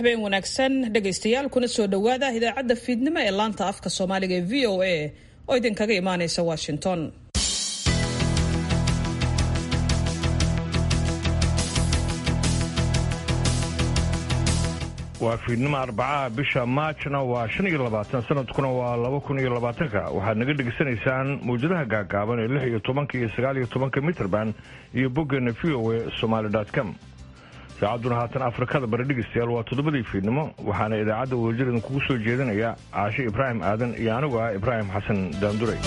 habeen wanaagsan dhegaystayaal kuna soo dhowaada idaacadda fiidnimo ee laanta afka soomaaliga ee v o a oo idinkaga imaanaysa washington waa fiidnimo arbacaha bisha maajna waa shan iyo labaatan sanadkuna waa laba kun iyo labaatanka waxaad naga dhegaysanaysaan mawjadaha gaagaaban ee lix iyo tobanka iyo sagaal iyo tobanka mitrband iyo boggeena v o a somaali com saacadduna haatan afrikada bari dhegaystayaal waa toddobadii fiidnimo waxaana idaacadda wadajir idinkugu soo jeedinaya caashe ibraahim aadan iyo anigu ah ibraahim xasan daanduray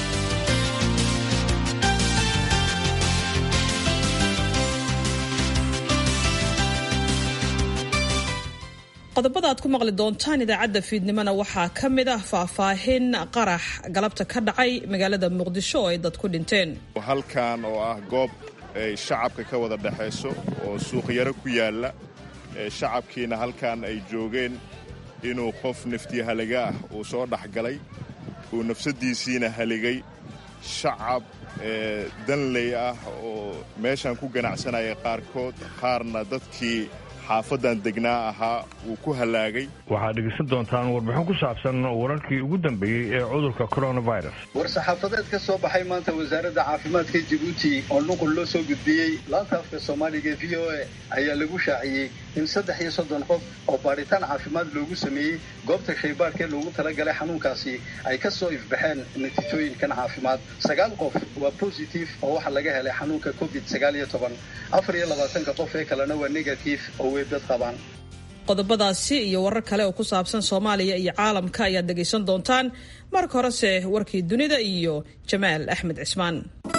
qodobada aad ku maqli doontaan idaacadda fiidnimona waxaa ka mid ah faahfaahin qarax galabta ka dhacay magaalada muqdisho oo ay dad ku dhinteen halkan oo ah goob ay shacabka ka wada dhexayso oo suuqyaro ku yaalla shacabkiina halkan ay joogeen inuu qof naftii haliga ah uu soo dhexgalay uu nafsaddiisiina haligay shacab danley ah oo meeshan ku ganacsanaya qaarkood qaarna dadkii xaafadan degnaa ahaa wuu ku hallaagay waxaad dhegaysan doontaan warbixin ku saabsan wararkii ugu dambeeyey ee cudurka coronavirus war-saxaafadeed ka soo baxay maanta wasaaradda caafimaadka jibuuti oo nuqul loo soo gudbiyey laanta afka soomaaliga v o a ayaa lagu shaaciyey in saddex iyo soddon qof oo baadhitaan caafimaad loogu sameeyey goobta shaybaadhkee loogu talagalay xanuunkaasi ay ka soo ifbaxeen natiijooyinkan caafimaad sagaal qof waa positive oo waxaa laga helay xanuunka covid sagaal iyo toban afar iyo labaatanka qof ee kalena waa negative oo weybad qabaan qodobadaasi iyo warar kale oo ku saabsan soomaaliya iyo caalamka ayaad dhegaysan doontaan marka horese warkii dunida iyo jamaal axmed cismaan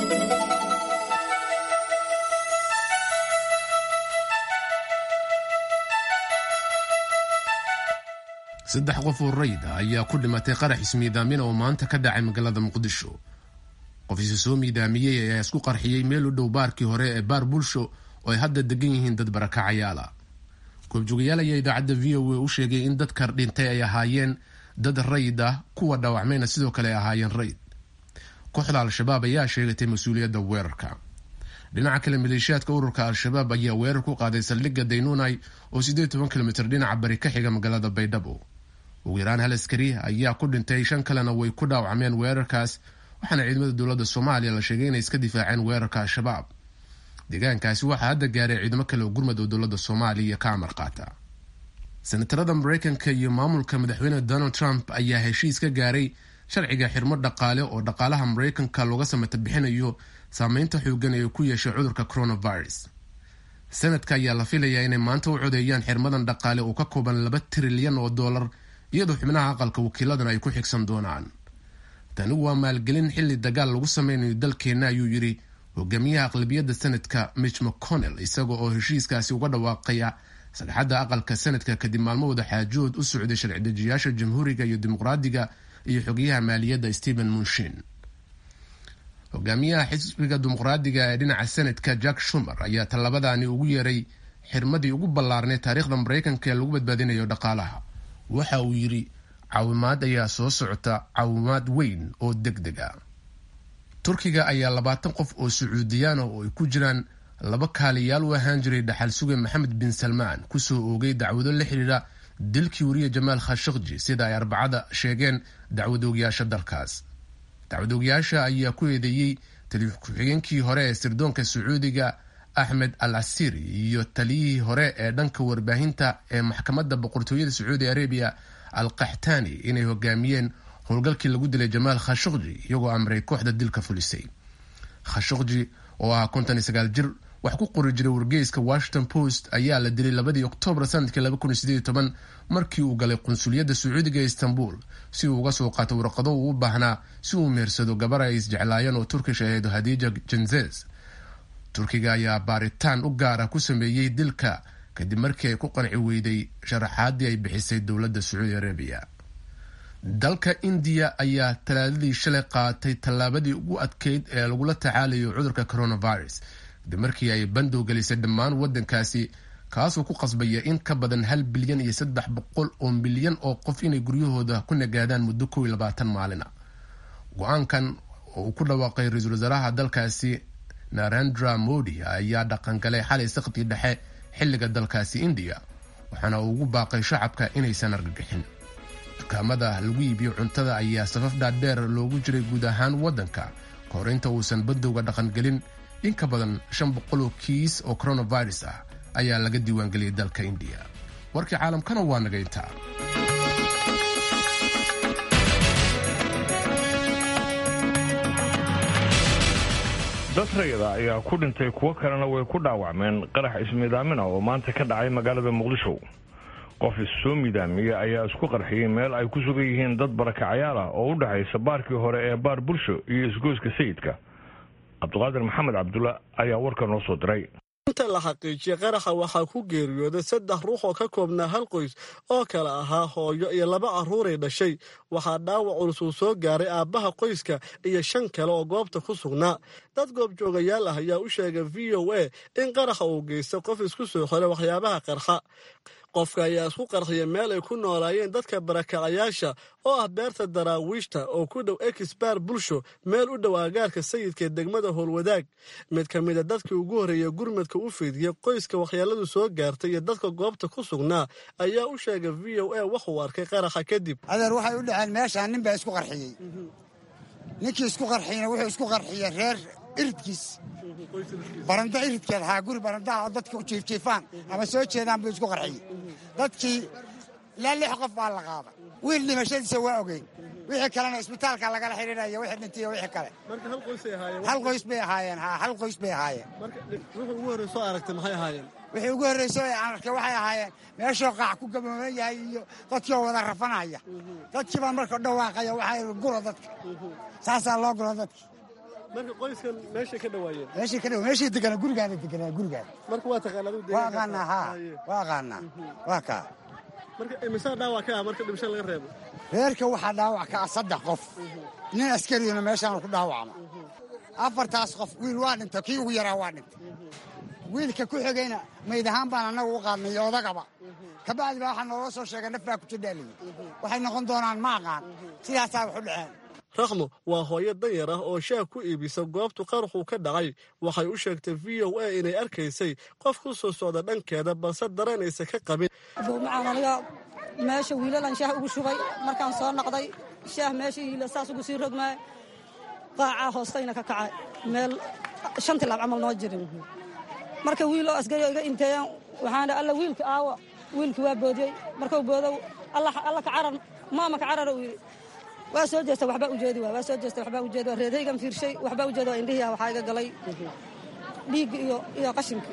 saddex qof oo rayid ah ayaa ku dhimatay qarax ismiidaamin oo maanta ka dhacay magaalada muqdisho qof isa soo miidaamiyey ayaa isku qarxiyey meel u dhow baarkii hore ee baar bulsho oo ay hadda degan yihiin dad barakacayaala goobjoogayaal ayaa idaacadda v o a u sheegay in dadka dhintay ay ahaayeen dad rayid ah kuwa dhaawacmayna sidoo kale ay ahaayeen rayid kooxda al-shabaab ayaa sheegatay mas-uuliyadda weerarka dhinaca kale maleeshiyaadka ururka al-shabaab ayaa weerar ku qaaday saldhigga daynunai oo siddeed toban kilomitr dhinaca bari ka xiga magaalada baydhabo ugu yaraan hal askari ayaa ku dhintay shan kalena way ku dhaawacmeen weerarkaas waxaana ciidamada dowladda soomaaliya la sheegay inay iska difaaceen weerarka al-shabaab deegaankaasi waxaa hadda gaaray ciidamo kale oo gurmad oo dowladda soomaaliya ka amar qaata senatarada mareykanka iyo maamulka madaxweyne donald trump ayaa heshiis ka gaaray sharciga xirmo dhaqaale oo dhaqaalaha mareykanka looga samata bixinayo saameynta xoogan ee ku yeeshay cudurka coronavirus sanadka ayaa la filayaa inay maanta u codeeyaan xirmadan dhaqaale oo ka kooban laba trilyan oo dollar iyadoo xubnaha aqalka wakiiladan ay ku xigsan doonaan tani waa maalgelin xilli dagaal lagu sameynayo dalkeenna ayuu yidhi hogaamiyaha aqlabiyadda sanadka mitch mcconnell isaga oo heshiiskaasi uga dhawaaqaya sagxadda aqalka sanadka kadib maalmo wada xaajood u socday sharci-dejiyaasha jamhuuriga iyo dimuqraadiga iyo xogayaha maaliyadda stephen munshin hogaamiyaha xisbiga dimuqraadiga ee dhinaca sanadka jack shumer ayaa tallabadani ugu yeeray xirmadii ugu ballaarnay taariikhda mareykanka ee lagu badbaadinayo dhaqaalaha waxa uu yidhi caawimaad ayaa soo socota caawimaad weyn oo deg deg a turkiga ayaa labaatan qof oo sacuudiyaana oo ay ku jiraan laba kaaliyaal u ahaan jiray dhaxal suge maxamed bin salmaan kusoo oogay dacwado la xidhiidha dilkii wariye jamaal khashaqji sida ay arbacada sheegeen dacwadoogayaasha dalkaas dacwadoogayaasha ayaa ku eedeeyey taliif ku-xigeenkii hore ee sirdoonka sacuudiga axmed al asiri iyo taliyihii hore ee dhanka warbaahinta ee maxkamadda boqortooyada sacuudi arabiya al qaxtaani inay hogaamiyeen howlgalkii lagu dilay jamaal khashaqji iyagoo amray kooxda dilka fulisay khashaqji oo ah konton iyo sagaal jir wax ku qori jiray wargeyska washington post ayaa la dilay labadii oktoobar sanadkii laba kun iyo sideed iyo toban markii uu galay qunsuliyadda sacuudiga ee istanbul si uu uga soo qaato warqado uu u baahnaa si uu meersado gabar ay isjeclaayeen oo turkish ahayd hadija jenzes turkiga ayaa baaritaan u gaara ku sameeyey dilka kadib markii ay ku qanci weyday sharaxaadii ay bixisay dowladda sacuudi arabiya dalka indiya ayaa talaadadii shalay qaatay tallaabadii ugu adkeyd ee lagula tacaalayo cudurka coronavirus kadib markii ay bandow gelisay dhammaan wadankaasi kaasoo ku qasbaya in ka badan hal bilyan iyo saddex boqol oo milyan oo qof inay guryahooda ku nagaadaan muddo kow iyo labaatan maalina go-aankan oo uu ku dhawaaqay ra-iisul wasaaraha dalkaasi narendra modi ayaa dhaqangalay xalay sakhdii dhexe xilliga dalkaasi indiya waxaana uu ugu baaqay shacabka inaysan argagixin dukaamada lagu iibiyo cuntada ayaa safaf dhaadheer loogu jiray guud ahaan waddanka ka hor inta uusan badowga dhaqangelin in ka badan shan boqol oo kiis oo coronavirus ah ayaa laga diiwaangeliyay dalka indiya warkii caalamkana waa naga intaa dad rayada ayaa ku dhintay kuwo kalena way ku dhaawacmeen qarax ismiidaamina oo maanta ka dhacay magaalada muqdisho qof issoo midaamiya ayaa isku qarxiyey meel ay ku sugan yihiin dad barakacayaal ah oo u dhexaysa baarkii hore ee baar bulsho iyo isgoyska sayidka cabdiqaadir maxamed cabdulla ayaa warka noo soo diray inta la xaqiijiyey qaraxa waxaa ku geeriyooday saddex ruux oo ka koobnaa hal qoys oo kale ahaa hooyo iyo laba carruuray dhashay waxaa dhaawac culus uu soo gaaray aabbaha qoyska iyo shan kale oo goobta ku sugnaa dad goobjoogayaal ah ayaa u sheegay v o a in qaraxa uu geystay qof isku soo xiray waxyaabaha qarxa qofka ayaa isku qarxiya meel ay ku noolaayeen dadka barakacayaasha oo ah beerta daraawiishta oo ku dhow exbaar bulsho meel u dhow aagaarka sayidka ee degmada howlwadaag mid ka mida dadkii ugu horreeya gurmadka u fiidiyey qoyska waxyeeladu soo gaartay iyo dadka goobta ku sugnaa ayaa u sheegay v o a waxuu arkay qaraxa kadib adeer waxay u dhaceen meeshaan nin baa isku qarxiyey ninkii isku qarxiyna wuxuu isku qarxiyey reer iridkiis barando iridkeed haa guri barandaha oo dadka u jiifjiifaan ama soo jeedaan buu isku qarxiyey dadkii ilaa lix qof baa la qaaday wiil dhimashadiisa waa ogeyn wixii kalena isbitaalka lagala xidhiidhaya wixii dhintay iyo wixii kale hal qoys bay ahaayeen haa hal qoys bay ahaayeen wuxuu ugu horrey soo aragtay maxay ahaayeen wixii ugu horreyso ee aan arkay waxay ahaayeen meeshoo qaac ku gabooban yahay iyo dadkii oo wada rafanaya dadkii baa marka dhawaaqaya waxaa guro dadka saasaa loo guro dadki marka qoyskan meeshay ka dhawaayeen meeshay ka dhawa meeshay deganaa gurigaana deganaa gurigaana marka waa taqaanaa aduu waa aqaanaa haa waa aqaanaa waa kaa marka imisaa dhaawac ka ah marka dhimasho laga reebo reerka waxaa dhaawac ka ah saddex qof nin askariyuna meeshaan ku dhaawacma afartaas qof wiil waa dhintay kii ugu yaraa waa dhintay wiilka ku xigayna mayd ahaan baan annaga u qaadnay iyo odagaba kabacdi baa waxaa nooga soo sheegay nafbaa ku jidhaaliyi waxay noqon doonaan ma aqaan sidaasaa wax u dhaceen rakhmo waa hooyo danyar ah oo shaah ku iibisa goobtu qaraxuu ka dhacay waxay u sheegtay v o a inay arkaysay qof ku soo socda dhankeeda balse daranaysa ka qabin macaan aniga meesha wiilalan shaah ugu shubay markaan soo naqday shaah meesha hiila saas ugu sii rogmaay qaacaa hoostayna ka kacay meel shan tilaab camal noo jirin marka wiil oo asgari iga inteeyaan waxaan alla wiilka aawa wiilkii waa boodiyey markuu boodow alla ka carar maama ka carar uu yidhi waa soo jeesta waxbaa ujeedi waa waa soo jeesta waxbaa ujeedi waa reedaygan fiirshay waxbaa ujeedi waa indhihiya waxaa iga galay dhiigga iyo iyo qashinkii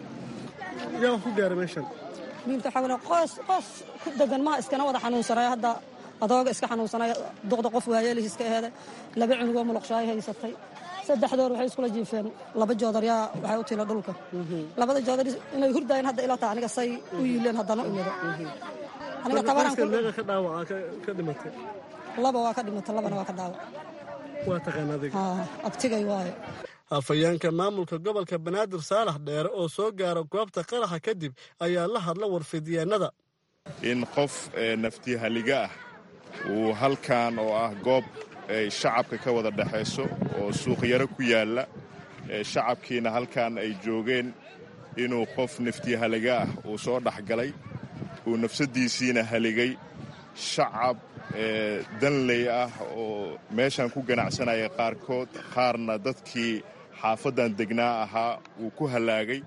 yaa ku gaaray meeshan wiilka waxaa qoos qoos ku degan maha iskana wada xanuunsanaya hadda adooga iska xanuunsanaya duqda qof waayeelihi iska eheeda laba cunugoo muluqshaayo haysatay saddexdoor waxay iskula jiifeen laba joodar yaa waxay u tila dhulka labada joodar inay hurdaayeen hadda ila taa aniga say u yiileen haddana u yado aniga tabaran meeqa ka dhaawaca ka dhimatay laba waa ka dhimata labana waa ka dhaawac waa taqaan adiga abtigay waayo afhayeenka maamulka gobolka banaadir saalax dheere oo soo gaara goobta qaraxa kadib ayaa la hadla warfidyeennada in qof naftihaliga ah uu halkan oo ah goob ay shacabka ka wada dhexayso oo suuqyaro ku yaalla shacabkiina halkan ay joogeen inuu qof naftihaliga ah uu soo dhexgalay uu nafsaddiisiina haligay shacab danley ah oo meeshan ku ganacsanaya qaarkood qaarna dadkii xaafaddan degnaa ahaa uu ku hallaagay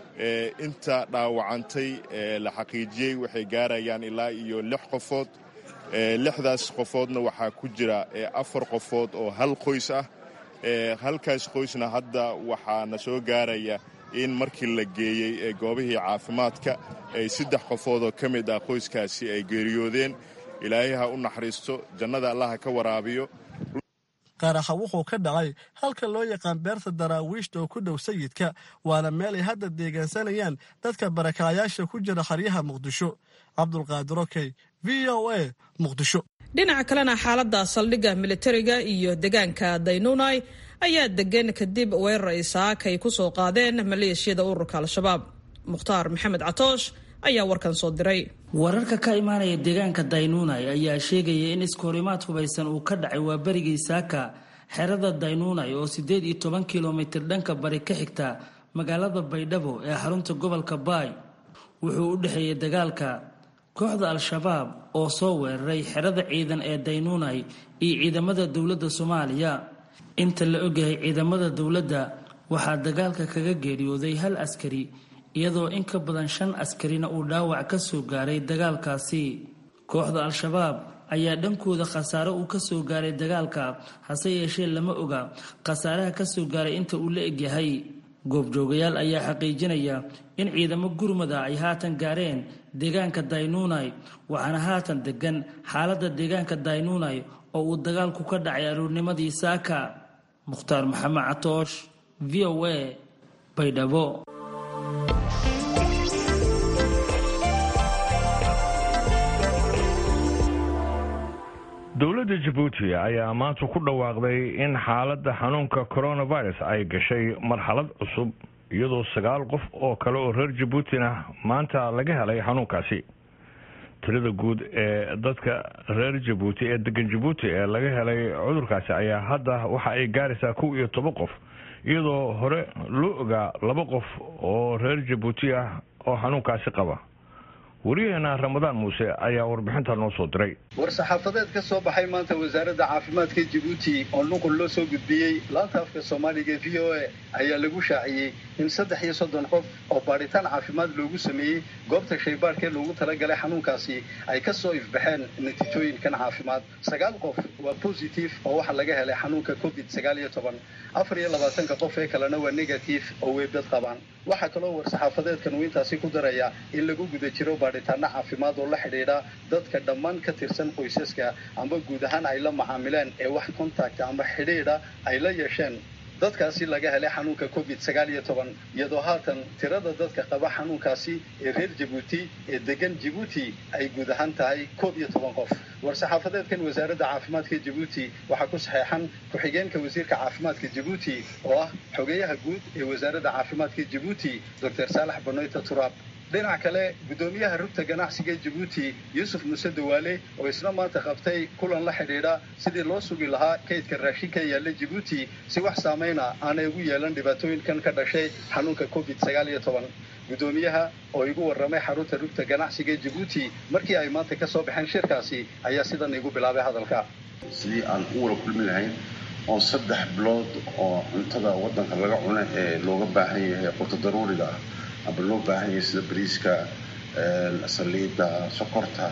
inta dhaawacantay la xaqiijiyey waxay gaarayaan ilaa iyo lix qofood lixdaas qofoodna waxaa ku jira afar qofood oo hal qoys ah halkaas qoysna hadda waxaana soo gaaraya in markii la geeyey goobihii caafimaadka ay saddex qofoodoo ka mid ah qoyskaasi ay geeriyoodeen ilaahay ha u naxariisto jannada allaha ka waraabiyo qaraxa wuxuu ka dhacay halka loo yaqaan beerta daraawiishta oo ku dhow sayidka waana meel ay hadda deegaansanayaan dadka barakaayaasha ku jira xaryaha muqdisho cabdulqaadir okey v o a muqdisho dhinaca kalena xaaladda saldhigga militariga iyo deegaanka daynunai ayaa degan kadib weerar ay saakay ku soo qaadeen maleeshiyada ururka al-shabaab mukhtaar maxamed catoosh ayaa warkan soo diray wararka ka imaanaya deegaanka daynunai ayaa sheegaya in iskahorimaad hubaysan uu ka dhacay waa berigii saaka xerada daynunai oo siddeed iyo toban kilomitir dhanka bari ka xigta magaalada baydhabo ee xarunta gobolka baay wuxuu u dhexeeyey dagaalka kooxda al-shabaab oo soo weeraray xerada ciidan ee daynuunay iyo ciidamada dowladda soomaaliya inta la ogyahay ciidamada dowladda waxaa dagaalka kaga geeriyooday hal askari iyadoo in ka badan shan askarina uu dhaawac ka soo gaaray dagaalkaasi kooxda al-shabaab ayaa dhankooda khasaare uu ka soo gaaray dagaalka hase yeeshee lama oga khasaaraha ka soo gaaray inta uu la egyahay goobjoogayaal ayaa xaqiijinaya in ciidamo gurmada ay haatan gaareen deegaanka daynuunay waxaana haatan degan xaaladda deegaanka daynuunay oo uu dagaalku ka dhacay aruurnimadii saaka mukhtaar maxamed catoosh v o a baydhabo dowladda jabuuti ayaa maanta ku dhawaaqday in xaaladda xanuunka coronavirus ay gashay marxalad cusub iyadoo sagaal qof oo kale oo reer jabuutina maanta laga helay xanuunkaasi tirada guud ee dadka reer jabuuti ee degan jabuuti ee laga helay cudurkaasi ayaa hadda waxa ay gaaraysaa kow iyo toban qof iyadoo hore loo ogaa laba qof oo reer jabuuti ah oo xanuunkaasi qaba wariyaheena ramadaan muuse ayaa warbixinta noo soo diray war-saxaafadeed ka soo baxay maanta wasaaradda caafimaadka jabuuti oo nuqul loo soo gudbiyey laanta afka soomaaliga v o a ayaa lagu shaaciyey in saddex iyo soddon qof oo baadhitaan caafimaad loogu sameeyey goobta shaybaadhkee loogu talagalay xanuunkaasi ay ka soo ifbaxeen natiijooyinkan caafimaad sagaal qof waa positive oo waxaa laga helay xanuunka covid sagaal iyo toban afar iyo labaatanka qof ee kalena waa negative oo weybdad qabaan waxaa kaloo war-saxaafadeedkan uu intaasi ku daraya in lagu guda jiro baadhitaano caafimaad oo la xidhiidha dadka dhammaan ka tirsan qoysaska amba guud ahaan ay la macaamileen ee wax contact amba xidhiidha ay la yeesheen dadkaasi laga helay xanuunka covid sagaal iyo toban iyadoo haatan tirada dadka qaba xanuunkaasi ee reer jabuuti ee degan jabuuti ay guud ahaan tahay koob iyo toban qof war-saxaafadeedkan wasaaradda caafimaadka jabuuti waxaa ku saxeexan ku-xigeenka wasiirka caafimaadka jabuuti oo ah xogeyaha guud ee wasaaradda caafimaadka jabuuti doctor saalax banoyta turaab dhinac kale guddoomiyaha rugta ganacsiga jabuuti yuusuf muuse dawaale oo isna maanta qabtay kulan la xidhiidha sidii loo sugi lahaa kaydka raashinka yaalla jabuuti si wax saameyna aanay ugu yeelan dhibaatooyinkan ka dhashay xanuunka covid sagaal iyo toban guddoomiyaha oo igu warramay xarunta rugta ganacsiga jabuuti markii ay maanta ka soo baxeen shirkaasi ayaa sidan igu bilaabay hadalka sidii aan u wada kulmi lahayn oo saddex bilood oo cuntada waddanka laga cuno ee looga baahan yahay quto daruuriga ah aba loo baahan yahay sida bariiska saliidda sokorta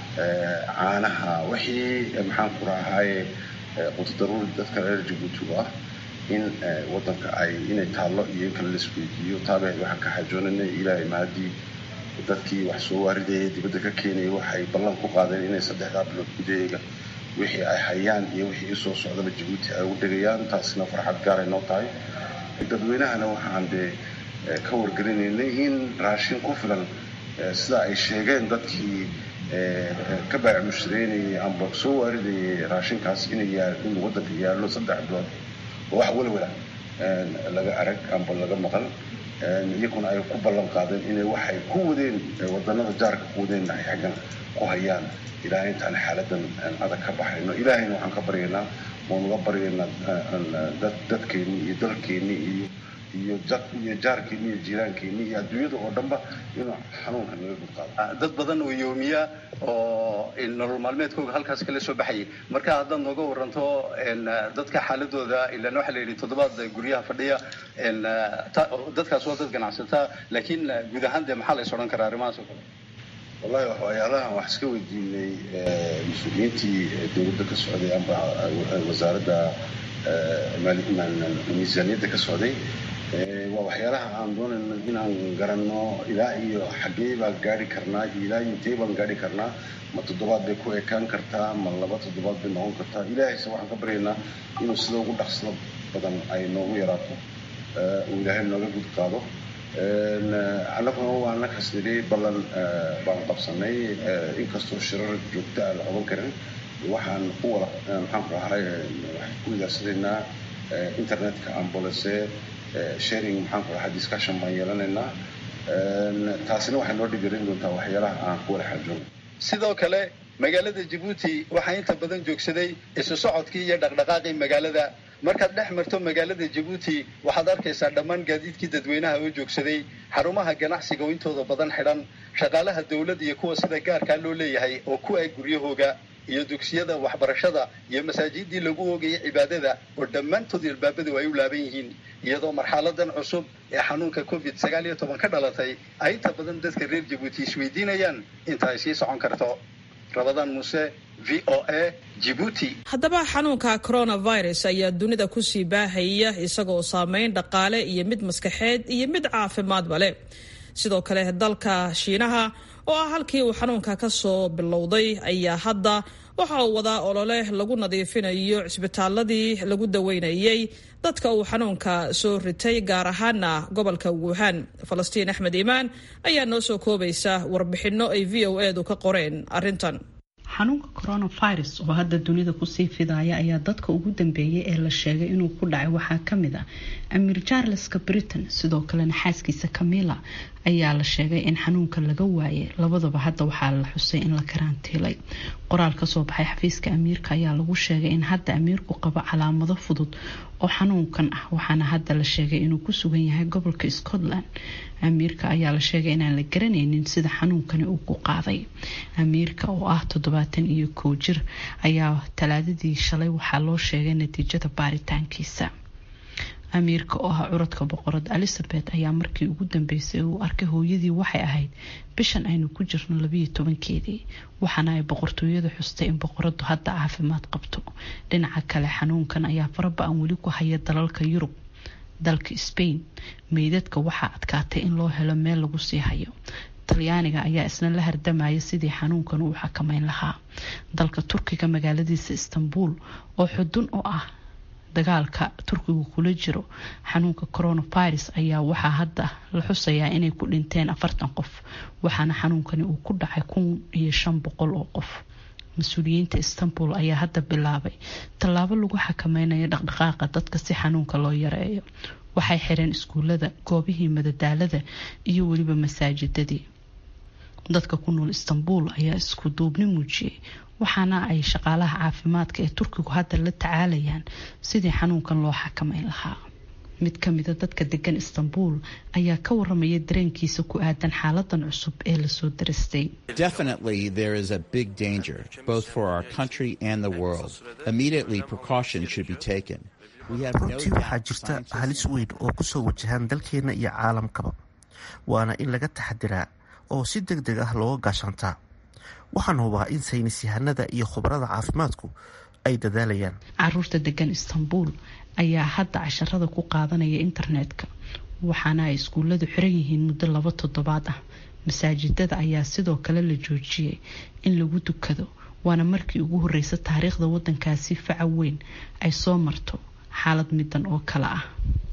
caanaha wixii maxaan ku rahaaye quto daruuri dadka reer jabuuti u ah in waddanka ay inay taallo iyo in kale la isweydiiyo taabe waxaan ka xajoonanay ilaahay mahadii dadkii wax soo waaridaya dibadda ka keenaya waxay ballan ku qaadeen inay saddexdaa bilood gudaheega wixii ay hayaan iyo wixii isoo socdaba jabuuti ay ugu dhegayaan taasina farxad gaaray noo tahay dadweynahana waxaan dee ka wargelinaynay in raashin ku filan sida ay sheegeen dadkii ka baac mushtareynayay amba soo waaridayay raashinkaas inay in waddanka yaallo saddex bilood oo wax welwala laga arag amba laga maqal iyaguna ay ku ballan qaadeen inay waxay ku wadeen wadannada jaarka ku wadeen ay xaggan ku hayaan ilaahay intaan xaaladan adag ka baxayno ilaahayna waxaan ka baryaynaa waanuga baryaynaa dadkeennii iyo dalkeennii iyo iyo iyo jaarkeennii iyo jiiraankeenii iyo adduunyada oo dhanba inuu xanuunka naga gudqaado dad badan oo yoomiya oo nolol maalmeedkooga halkaas kala soo baxayay marka haddaad nooga waranto dadka xaaladooda ilaan waxaa la yidhi toddobaad guryaha fadhiya dadkaas waa dad ganacsataa laakiin guud ahaan dee maxaa la is odhan karaa arrimahaas oo kale wallahi waxyaalahan wax iska weydiinay mas-uuliyiintii dowladda ka socday amba wasaaradda miisaaniyadda ka socday waa waxyaalaha aan doonayno inaan garanno ilaa iyo xaggee baan gaari karnaa iyo ilaa iyo intee baan gaari karnaa ma toddobaad bay ku ekaan kartaa ma laba toddobaad bay noqon kartaa ilaahayse waxaan ka baryaynaa inuu sida ugu dhaqsada badan ay noogu yaraato uu ilaahay nooga gud qaado annaguna waana kasnidhay ballan baan qabsanay inkastoo shirar joogta aan la qaban karin waxaan ku wada maxaan ku ahay waxaan ku wadaasanaynaa internetka ambulance sharing maxaan ku ahay discussion baan yeelanaynaa taasina waxay noo dhigarin doontaa waxyaalaha aan ku wada xajoonay sidoo kale magaalada jabuuti waxaa inta badan joogsaday isu socodkii iyo dhaqdhaqaaqii magaalada markaad dhex marto magaalada jabuuti waxaad arkaysaa dhammaan gaadiidkii dadweynaha oo joogsaday xarumaha ganacsiga oo intooda badan xidhan shaqaalaha dowladda iyo kuwa sida gaarkaa loo leeyahay oo ku eg guryahooga iyo dugsiyada waxbarashada iyo masaajidii lagu oogayay cibaadada oo dhammaantood ilbaabadu ay u laaban yihiin iyadoo marxaladan cusub ee xanuunka covid sagaal iyo toban ka dhalatay ay inta badan dadka reer jabuuti isweydiinayaan inta ay sii socon karto rabadaan muuse v o a jibuuti haddaba xanuunka coronavirus ayaa dunida kusii baahaya isagoo saameyn dhaqaale iyo mid maskaxeed iyo mid caafimaadba leh sidoo kale dalka shiinaha oo ah halkii uu xanuunka ka soo bilowday ayaa hadda waxa uu wadaa olole lagu nadiifinayo cisbitaaladii lagu daweynayay dadka uu xanuunka soo ritay gaar ahaana gobolka wuhan falastiin axmed iimaan ayaa noo soo koobaysa warbixinno ay v o edu ka qoreen arrintan xanuunka coronavirus oo hadda dunida kusii fidaaya ayaa dadka ugu dambeeyay ee la sheegay inuu ku dhacay waxaa kamid ah amiir charleska britain sidoo kalena xaaskiisa camilla ayaa la sheegay in xanuunka laga waayay labadaba hadda waxaa la xusay in la karantiilay qoraal kasoo baxay xafiiska amiirka ayaa lagu sheegay in hadda amiirku qabo calaamado fudud oo xanuunkan ah waxaana hadda la sheegay inuu ku sugan yahay gobolka scotland amiirka ayaa la sheegay inaan la garanaynin sida xanuunkani uu ku qaaday amiirka oo ah toddobaatan iyo kow jir ayaa talaadadii shalay waxaa loo sheegay natiijada baaritaankiisa amiirka oo ah curadka boqorad elizabeth ayaa markii ugu dambeysay uu arkay hooyadii waxay ahayd bishan aynu ku jirno labiyo tobankeedii waxaana ay boqortooyada xustay in boqoradu hadda caafimaad qabto dhinaca kale xanuunkan ayaa faraba-an weli ku haya dalalka yurub dalka spain meydadka waxaa adkaatay in loo helo meel lagu sii hayo talyaaniga ayaa isna la hardamaya sidii xanuunkan uu xakameyn lahaa dalka turkiga magaaladiisa istanbul oo xudun oo ah dagaalka turkigu kula jiro xanuunka coronavirus ayaa waxaa hadda la xusayaa inay ku dhinteen afartan qof waxaana xanuunkani uu ku dhacay kun iyo shan boqol oo qof mas-uuliyiinta istanbul ayaa hadda bilaabay tallaabo lagu xakameynayo dhaqdhaqaaqa dadka si xanuunka loo yareeyo waxay xireen iskuulada goobihii madadaalada iyo weliba masaajidadii dadka ku nool istanbul ayaa isku duubni muujiyey waxaana ay shaqaalaha caafimaadka ee turkigu hadda la tacaalayaan sidii xanuunkan loo xakameyn lahaa mid kamida dadka degan istanbul ayaa ka waramaya dareenkiisa ku aadan xaaladan cusub ee lasoo darastay Definitely, there is a big danger, both for our country and the world. Immediately, precautions should be taken. We have no runtii waxaa jirta halis weyn oo kusoo wajahan dalkeena iyo caalamkaba waana in laga taxadiraa oo si deg deg ah looga gaashantaa waxaan hubaa in saynis yahanada iyo khubarada caafimaadku ay dadaalayaan caruurta degan istanbul ayaa hadda casharada ku qaadanaya internetka waxaana ay iskuuladu xiran yihiin muddo laba toddobaad ah masaajidada ayaa sidoo kale la joojiyay in lagu dukado waana markii ugu horeysa taariikhda wadankaasi faca weyn ay soo marto xaalad midan oo kale ah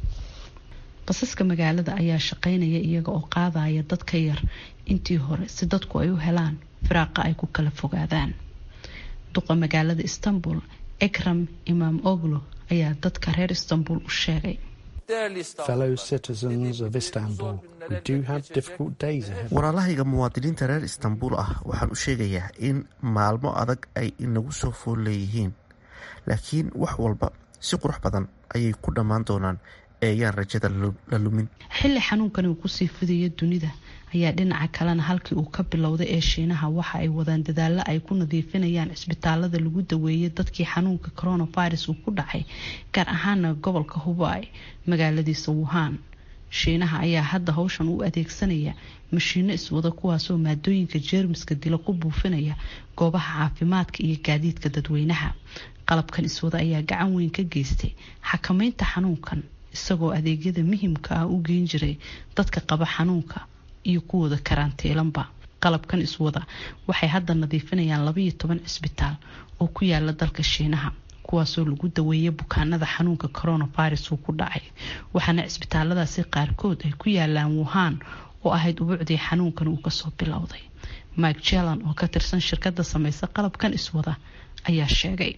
basaska magaalada ayaa shaqeynaya iyaga oo qaadaya dad ka yar intii hore si dadku ay u helaan firaaqa ay ku kala fogaadaan duqa magaalada istanbul ekram imaam oglo ayaa dadka reer istanbul u sheegay Fellow citizens of Istanbul, we do have difficult days ahead. walaalahayga muwaadiniinta reer istanbul ah waxaan u sheegayaa in maalmo adag ay inagu soo fool leeyihiin laakiin wax walba si qurux badan ayay ku dhammaan doonaan eeyaan rajada la lumin xilli xanuunkani uu kusii fidayo dunida ayaa dhinaca kalena halkii uu ka bilowday ee shiinaha waxa ay wadaan dadaalo ay ku nadiifinayaan cisbitaalada lagu daweeyay dadkii xanuunka coronavirus uu ku dhacay gaar ahaana gobolka hubay magaaladiisa wuhan shiinaha ayaa hadda howshan u adeegsanaya mashiino iswada kuwaasoo maadooyinka jeermiska dila ku buufinaya goobaha caafimaadka iyo gaadiidka dadweynaha qalabkan iswada ayaa gacan weyn ka geystay xakameynta xanuunkan isagoo adeegyada muhimka ah u geen jiray dadka qaba xanuunka iyo kuwooda karantiilanba qalabkan iswada waxay hadda nadiifinayaan labaiyo toban cisbitaal oo ku yaala dalka shiinaha kuwaasoo lagu daweeyay bukaanada xanuunka coronavirus uu ku dhacay waxaana cisbitaaladaasi qaarkood ay ku yaalaan wuhan oo ahayd ubuucdii xanuunkan uu kasoo bilowday mike jelan oo ka tirsan shirkada sameysa qalabkan iswada ayaa sheegay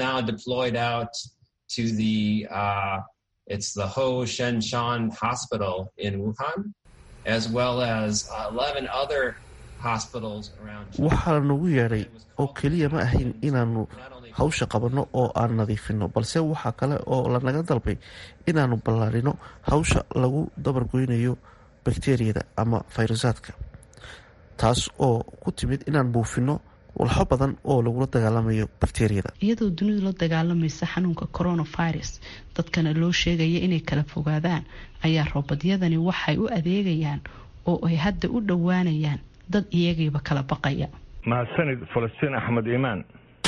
It's the Ho Shenshan Hospital in Wuhan, as well as 11 other waxaa lanagu yeedhay oo keliya ma ahayn inaannu hawsha qabanno oo aan nadiifinno balse waxaa kale oo lanaga dalbay inaannu ballaarino hawsha lagu dabargoynayo bakteriyada ama fayrasaadka taas oo ku timid inaan buufinno walxo badan oo lagula dagaalamayo bakteriyada iyadoo dunidu la dagaalamaysa xanuunka coronavirus dadkana loo sheegaya inay kala fogaadaan ayaa roobadyadani waxay u adeegayaan oo ay hadda u dhowaanayaan dad iyagiiba kala baqaya mahadsanid falastiin axmed iimaan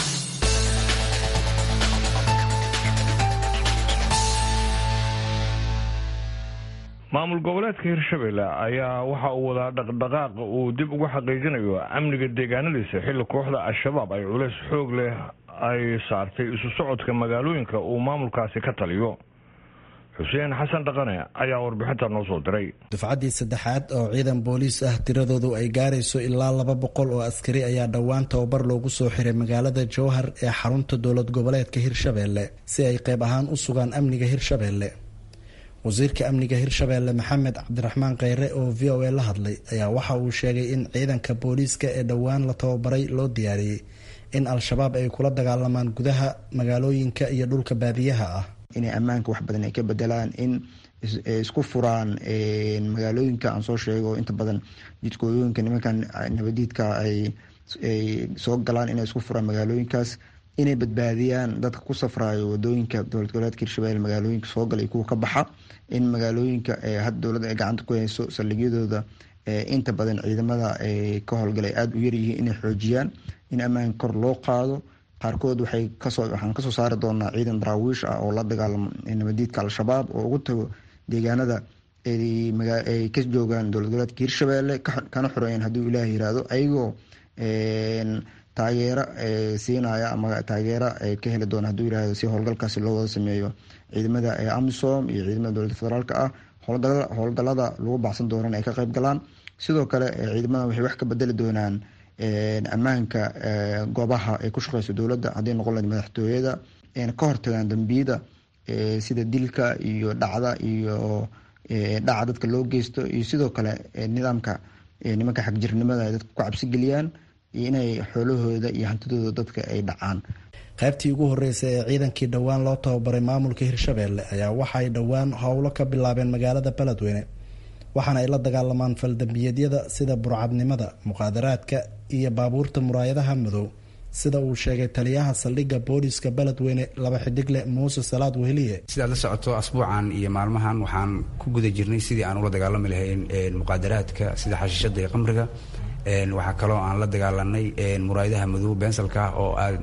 maamul goboleedka hirshabelle ayaa waxa uu wadaa dhaqdhaqaaq uu dib ugu xaqiijinayo amniga deegaanadiisa xilli kooxda al-shabaab ay culeys xoog leh ay saartay isu socodka magaalooyinka uu maamulkaasi ka taliyo xuseen xasan dhaqane ayaa warbixinta noo soo diray dufcaddii saddexaad oo ciidan booliis ah tiradoodu ay gaarayso ilaa laba boqol oo askari ayaa dhowaan tababar loogu soo xiray magaalada jowhar ee xarunta dowlad goboleedka hirshabelle si ay qayb ahaan u sugaan amniga hirshabelle wasiirka amniga hirshabelle maxamed cabdiraxmaan kheyre oo v o a la hadlay ayaa waxa uu sheegay in ciidanka booliiska ee dhowaan la tababaray loo diyaariyey in al-shabaab ay kula dagaalamaan gudaha magaalooyinka iyo dhulka baadiyaha ah inay ammaanka wax badan ay ka bedelaan in isku furaan magaalooyinka aan soo sheego inta badan jidkooyooyinka nimankan nabadiidka ay soo galaan inay isku furaan magaalooyinkaas inay badbaadiyaan dadka ku safraayo wadooyinka dowlad goboleedka hirshabelle magaalooyinka soo gala iyo kuwa ka baxa in magaalooyinka hadda dowladda ay gacanta ku hayso saldhigyadooda inta badan ciidamada ka howlgalay aada u yaryihiin inay xoojiyaan in ammaanka kor loo qaado qaarkood waxay kasoo waxaan kasoo saari doonaa ciidan daraawiish ah oo la dagaalamo nabadiidka al-shabaab oo ugu tago deegaanada ay ka joogaan dowlad goboleedka hirshabelle kana xoreeyeen hadduu ilaah yiraahdo ayagoo taageero siinaya ama taageero ka heli doona haduu yirahdo si howlgalkaasi loo wada sameeyo ciidamada amisom iyo ciidamada dowladda federaalk ah howlgalada lagu baxsan doonana ay ka qayb galaan sidoo kale ciidamada waxay wax ka bedeli doonaan ammaanka goobaha ay ku shaqeyso dowladda hadday noqon lahayd madaxtooyada ka hortagaan dambiyada sida dilka iyo dhacda iyo dhaca dadka loo geysto iyo sidoo kale nidaamka nimanka xagjirnimada ay dadka ku cabsigeliyaan iyo inay xoolahooda iyo hantidooda dadka ay dhacaan qaybtii ugu horreysay ee ciidankii dhowaan loo tababaray maamulka hirshabelle ayaa waxaay dhowaan howlo ka bilaabeen magaalada beledweyne waxaana ay la dagaalamaan faldambiyeedyada sida burcadnimada muqaadaraadka iyo baabuurta muraayadaha madow sida uu sheegay taliyaha saldhigga booliska beledweyne laba xidigle muuse salaad weheliye sidaad la socoto asbuucan iyo maalmahan waxaan ku guda jirnay sidii aan ula dagaalami lahayn muqaadaraadka sida xashiishada iyo qamriga waxaa kaloo aan la dagaalanay muraayadaha madow bensalka oo aad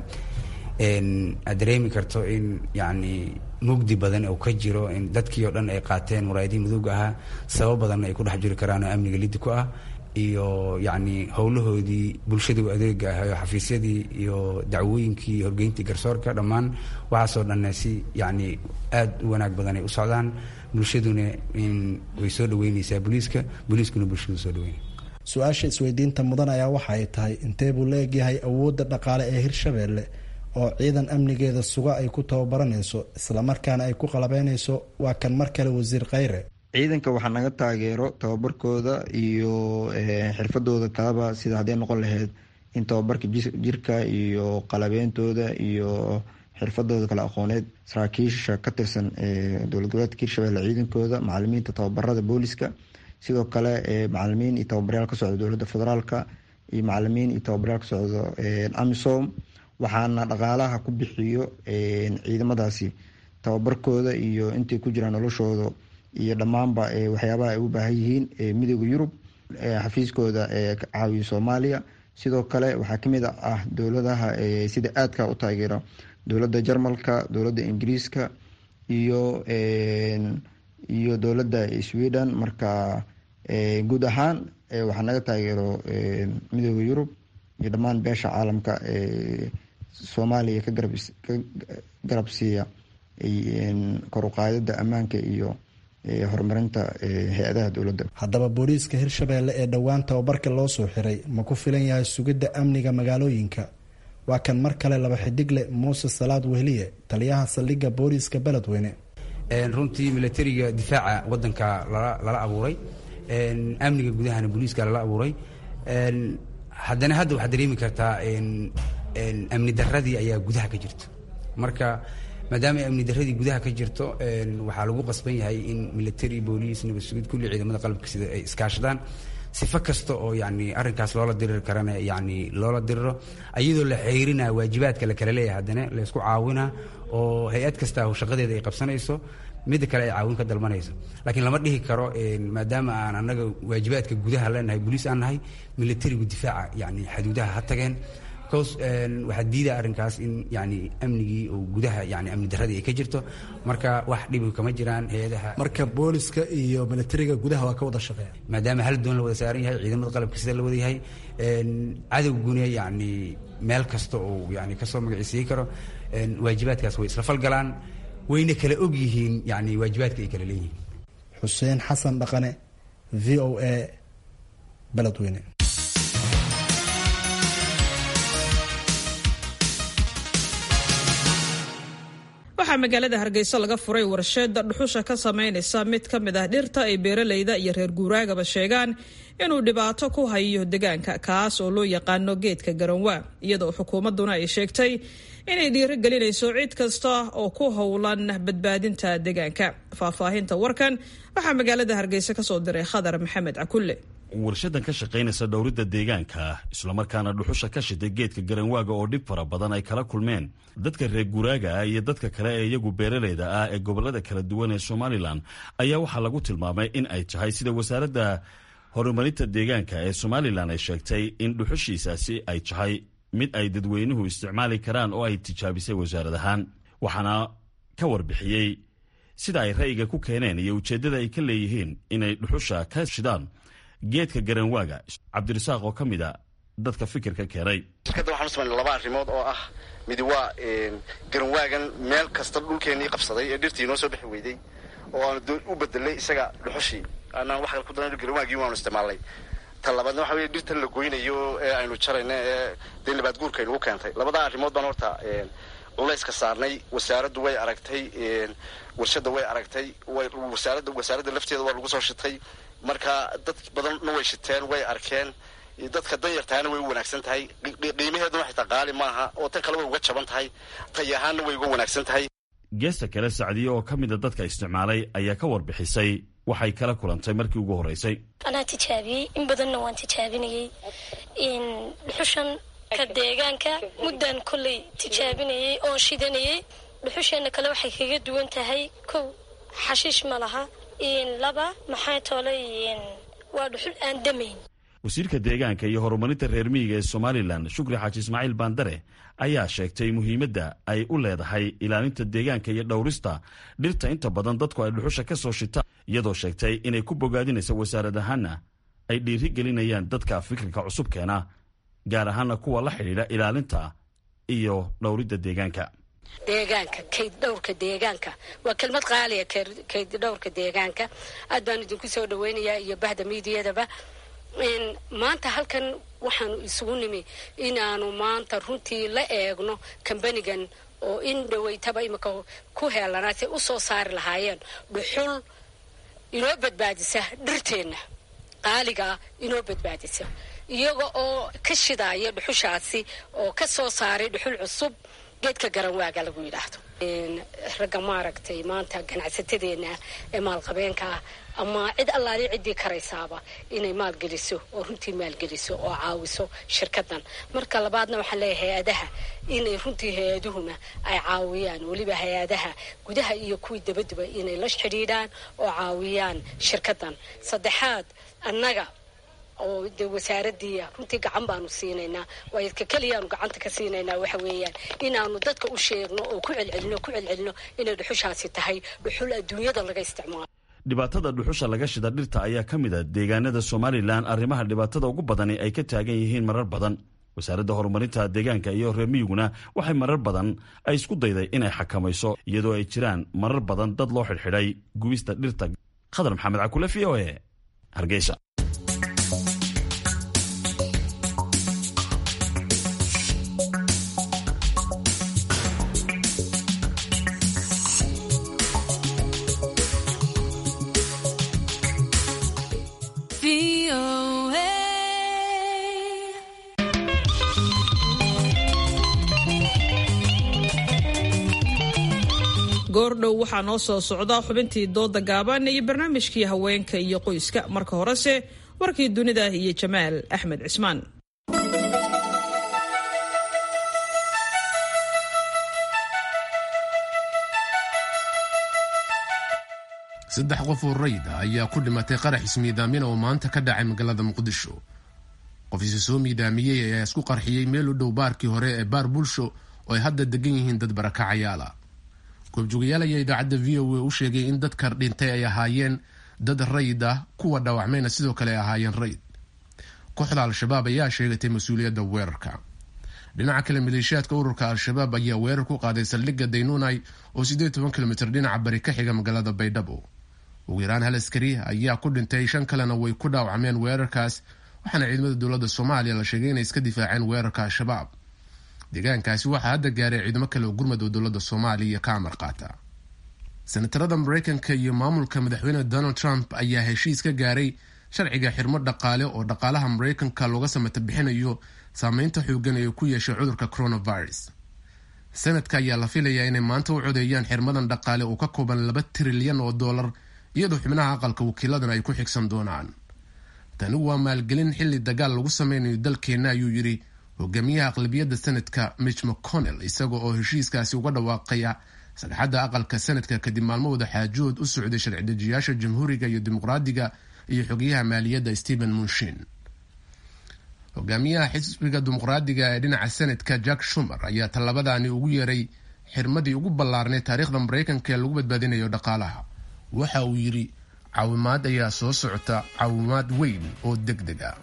aad dareemi karto in yani mugdi badan oo ka jiro in dadkii oo dhan ay qaateen muraayadihii madowga ahaa sabab badanna ay ku dhex jiri karaan oo amniga lidi ku ah iyo yacni howlahoodii bulshadu adeega ah oo xafiisyadii iyo dacwooyinkii horgeyntii garsoorka dhammaan waxaasoo dhanne si yacni aad u wanaag badan ay u socdaan bulshaduna in way soo dhaweyneysaa booliiska booliiskuna bulshadu soo dhaweynay su-aasha isweydiinta mudan ayaa waxa ay tahay intee buu la egyahay awoodda dhaqaale ee hirshabelle oo ciidan amnigeeda suga ay ku tababaranayso islamarkaana ay ku qalabeynayso waa kan mar kale wasiir kheyre ciidanka waxaa naga taageero tababarkooda iyo xirfadooda kalaba sida hadday noqon lahayd in tababarka jirka iyo qalabeyntooda iyo xirfadooda kala aqooneed saraakiisha ka tirsan dowlad goboleedka hirshabelle ciidankooda macalimiinta tababarada booliska sidoo kale macalimiin iyo tababaryaal ka socda dowladda federaalka iyo macalimiin iyo tababaryaal ka socda amisom waxaana dhaqaalaha ku bixiyo ciidamadaasi tababarkooda iyo intay ku jiraan noloshooda iyo dhammaanba waxyaabaha ay u baahan yihiin midooda yurub xafiiskooda ka caawiyo soomaaliya sidoo kale waxaa kamid ah dowladaha sida aadka u taageera dowladda jarmalka dowladda ingiriiska iyo iyo dowladda sweden marka guud ahaan waxaa naga taageero midooda yurub iyo dhammaan beesha caalamka soomaaliya ka garab siiya kor uqaadida ammaanka iyo horumarinta hay-adaha dowladda haddaba booliiska hirshabelle ee dhowaan tababarka loo soo xiray ma ku filan yahay sugidda amniga magaalooyinka waa kan mar kale laba xidigle muuse salaad wehliye taliyaha saldhigga booliiska beledweyne runtii milatariga difaaca wadanka lala abuuray amniga gudahana booliiska lala abuuray haddana hadda waxaad dareemi kartaa amni daradii ayaa gudaha ka jirto marka maadaama amni daradii gudaha ka jirto waxaa lagu qasban yahay in military boolice nabad sugid kulli ciidamada qalabka sida ay iskaashadaan sifo kasta oo yani arrinkaas loola diriri karana yani loola diriro iyadoo la xeyrina waajibaadka la kala leeyahay haddana laysku caawina oo hay-ad kasta shaqadeeda ay qabsanayso midda kale ay caawin ka dalbanayso laakiin lama dhihi karo maadaama aan annaga waajibaadka gudaha leenahay boliis aan nahay militarigu difaaca yani xaduudaha ha tageen bcause waxaa diida arrinkaas in yani amnigii oo gudaha yani amni daradii ay ka jirto marka wax dhibi kama jiraan hay-adaha marka booliska iyo militariga gudaha waa ka wada shaqeeya maadaama hal doon la wada saaran yahay ciidamada qalabka sida la wada yahay cadowguna yani meel kasta oo yani kasoo magaciisiin karo waajibaadkaas way isla falgalaan wayna kala og yihiin yani waajibaadka ay kala leeyihiin xuseen xasan dhaqane v o a beledweyne waxaa magaalada hargeysa laga furay warsheeda dhuxusha ka sameynaysa mid ka mid ah dhirta ay beeraleyda iyo reer guuraagaba sheegaan inuu dhibaato ku hayo deegaanka kaas oo loo yaqaano geedka garanwaa iyadoo xukuumadduna ay sheegtay inay dhiirigelinayso cid kasta oo ku howlan badbaadinta deegaanka faahfaahinta warkan waxaa magaalada hargeysa kasoo diray khadar maxamed cakulle warshadan ka shaqaynaysa dhowridda deegaanka islamarkaana dhuxusha ka shitay geedka garanwaaga oo dhib fara badan ay kala kulmeen dadka reer guraaga ah iyo dadka kale ee iyagu beeraleyda ah ee gobolada kala duwan ee somalilan ayaa waxaa lagu tilmaamay in ay tahay sida wasaaradda horumarinta deegaanka ee somalilan ay sheegtay in dhuxushiisaasi ay tahay mid ay dadweynuhu isticmaali karaan oo ay tijaabisay wasaarad ahaan waxaana ka warbixiyey sida ay ra'yiga ku keeneen iyo ujeeddada ay ka leeyihiin inay dhuxusha ka shidaan geedka garanwaaga cabdirasaaq oo ka mid a dadka fikirka keenay shirkadda waxaan u samaynay laba arrimood oo ah midi waa garanwaagan meel kasta dhulkeennii qabsaday ee dhirtii inoo soo bixi weyday oo aanu u bedelay isaga dhuxushii anaan wax ku daran garanwaagii waanu isticmaalnay ta labaadna waxa weye dhirtan la goynayo ee aynu jarayna ee dee nabaad guurka aynugu keentay labadaa arrimood baan horta culayska saarnay wasaaraddu way aragtay warshadda way aragtay wasaaradda wasaaradda lafteeda waa lagu soo shitay marka dad badanna way shiteen way arkeen dadka danyartahana way u wanaagsan tahay qiimaheeduna xitaa qaali maaha oo tan kale way uga jaban tahay tay ahaanna way uga wanaagsan tahay geesta kale sacdiye oo ka mida dadka isticmaalay ayaa ka warbixisay waxay kala kulantay markii ugu horreysay anaa tijaabiyey in badanna waan tijaabinayey dhuxushan ka deegaanka muddan kolley tijaabinayey oo shidanayey dhuxusheenna kale waxay kaga duwan tahay kow xashiish ma laha laba maxaa toolay waa dhuxul aan damayn wasiirka deegaanka iyo horumarinta reer miyiga ee somalilan shukri xaaji ismaaciil baandare ayaa sheegtay muhiimadda ay u leedahay ilaalinta deegaanka iyo dhowrista dhirta inta badan dadku ay dhuxusha ka soo shitaan iyadoo sheegtay inay ku bogaadinaysa wasaarad ahaana ay dhiiri gelinayaan dadka fikirka cusub keena gaar ahaana kuwa la xidhiidha ilaalinta iyo dhowridda deegaanka deegaanka kayd dhowrka deegaanka waa kelmad qaaliya kayd dhowrka deegaanka aad baan idinku soo dhaweynayaa iyo bahda miidiyadaba maanta halkan waxaanu isugu nimi inaanu maanta runtii la eegno kambanigan oo in dhaweytaba imika ku heelanaa say u soo saari lahaayeen dhuxul inoo badbaadisa dhirteenna qaaligaa inoo badbaadisa iyaga oo ka shidaaya dhuxushaasi oo ka soo saaray dhuxul cusub geedka garanwaaga lagu yidhaahdo ragga maaragtay maanta ganacsatadeena ee maalqabeenka ah ama cid allaali ciddii karaysaaba inay maalgeliso oo runtii maalgeliso oo caawiso shirkadan marka labaadna waxaan leeyahay hay-adaha inay runtii hay-aduhuna ay caawiyaan weliba hay-adaha gudaha iyo kuwii dabaduba inay la xidhiidhaan oo caawiyaan shirkadan saddexaad annaga oo de wasaaradii runtii gacan baanu siinaynaa waayadka keliyaanu gacanta ka siinaynaa waxa weeyaan inaanu dadka u sheegno oo ku celcelino ku celcelino inay dhuxushaasi tahay dhuxul adduunyada laga isticmaalo dhibaatada dhuxusha laga shida dhirta ayaa ka mid a deegaanada somalilan arrimaha dhibaatada ugu badani ay ka taagan yihiin marar badan wasaaradda horumarinta deegaanka iyo reer miyiguna waxay marar badan ay isku dayday inay xakamayso iyadoo ay jiraan marar badan dad loo xidhxidhay gubista dhirta khadar maxamed cakule v o e hargeysa goordhow waxaa noo soo socda xubintii dooda gaaban iyo barnaamijkii haweenka iyo qoyska marka horese warkii dunida iyo jamaal axmed cismaan saddex qof oo rayid ah ayaa ku dhimatay qarax ismiidaamina oo maanta ka dhacay magaalada muqdisho qof isa soo miidaamiyey ayaa isku qarxiyey meel u dhow baarkii hore ee baar bulsho oo ay hadda degan yihiin dad barakacayaala goobjoogayaal ayaa idaacadda v o a u sheegay in dadka dhintay ay ahaayeen dad rayid ah kuwa dhaawacmayna sidoo kale ay ahaayeen rayid kooxda al-shabaab ayaa sheegatay mas-uuliyadda weerarka dhinaca kale maleeshiyaadka ururka al-shabaab ayaa weerar ku qaaday saldhigga daynunai oo siddeed toban kilomitr dhinaca bari ka xiga magaalada baydhabo ugu yaraan hal askari ayaa ku dhintay shan kalena way ku dhaawacmeen weerarkaas waxaana ciidamada dowladda soomaaliya la sheegay inay iska difaaceen weerarka al-shabaab deegaankaasi waxaa hadda gaaray ciidamo kale oo gurmad oo dowladda soomaaliya ka amar qaata senatarada mareykanka iyo maamulka madaxweyne donald trump ayaa heshiis ka gaaray sharciga xirmo dhaqaale oo dhaqaalaha mareykanka looga samata bixinayo saameynta xoogan ee ku yeeshay cudurka coronavirus sanadka ayaa la filayaa inay maanta u codeeyaan xirmadan dhaqaale oo ka kooban laba trilyan oo dollar iyadoo xubnaha aqalka wakiiladan ay ku xigsan doonaan tani waa maalgelin xilli dagaal lagu sameynayo dalkeenna ayuu yidhi hogaamiyaha aqlabiyadda sanadka mitch mcconnell isaga oo heshiiskaasi uga dhawaaqaya sagxadda aqalka sanadka kadib maalmo wada xaajood u socday sharci-dejiyaasha jamhuuriga iyo dimuqraadiga iyo xogayaha maaliyadda stephen munshin hogaamiyaha xisbiga dimuqraadiga ee dhinaca sanadka jack shumer ayaa tallabadani ugu yeeray xirmadii ugu ballaarnay taariikhda mareykanka ee lagu badbaadinayo dhaqaalaha waxa uu yidhi caawimaad ayaa soo socota caawimaad weyn oo deg deg ah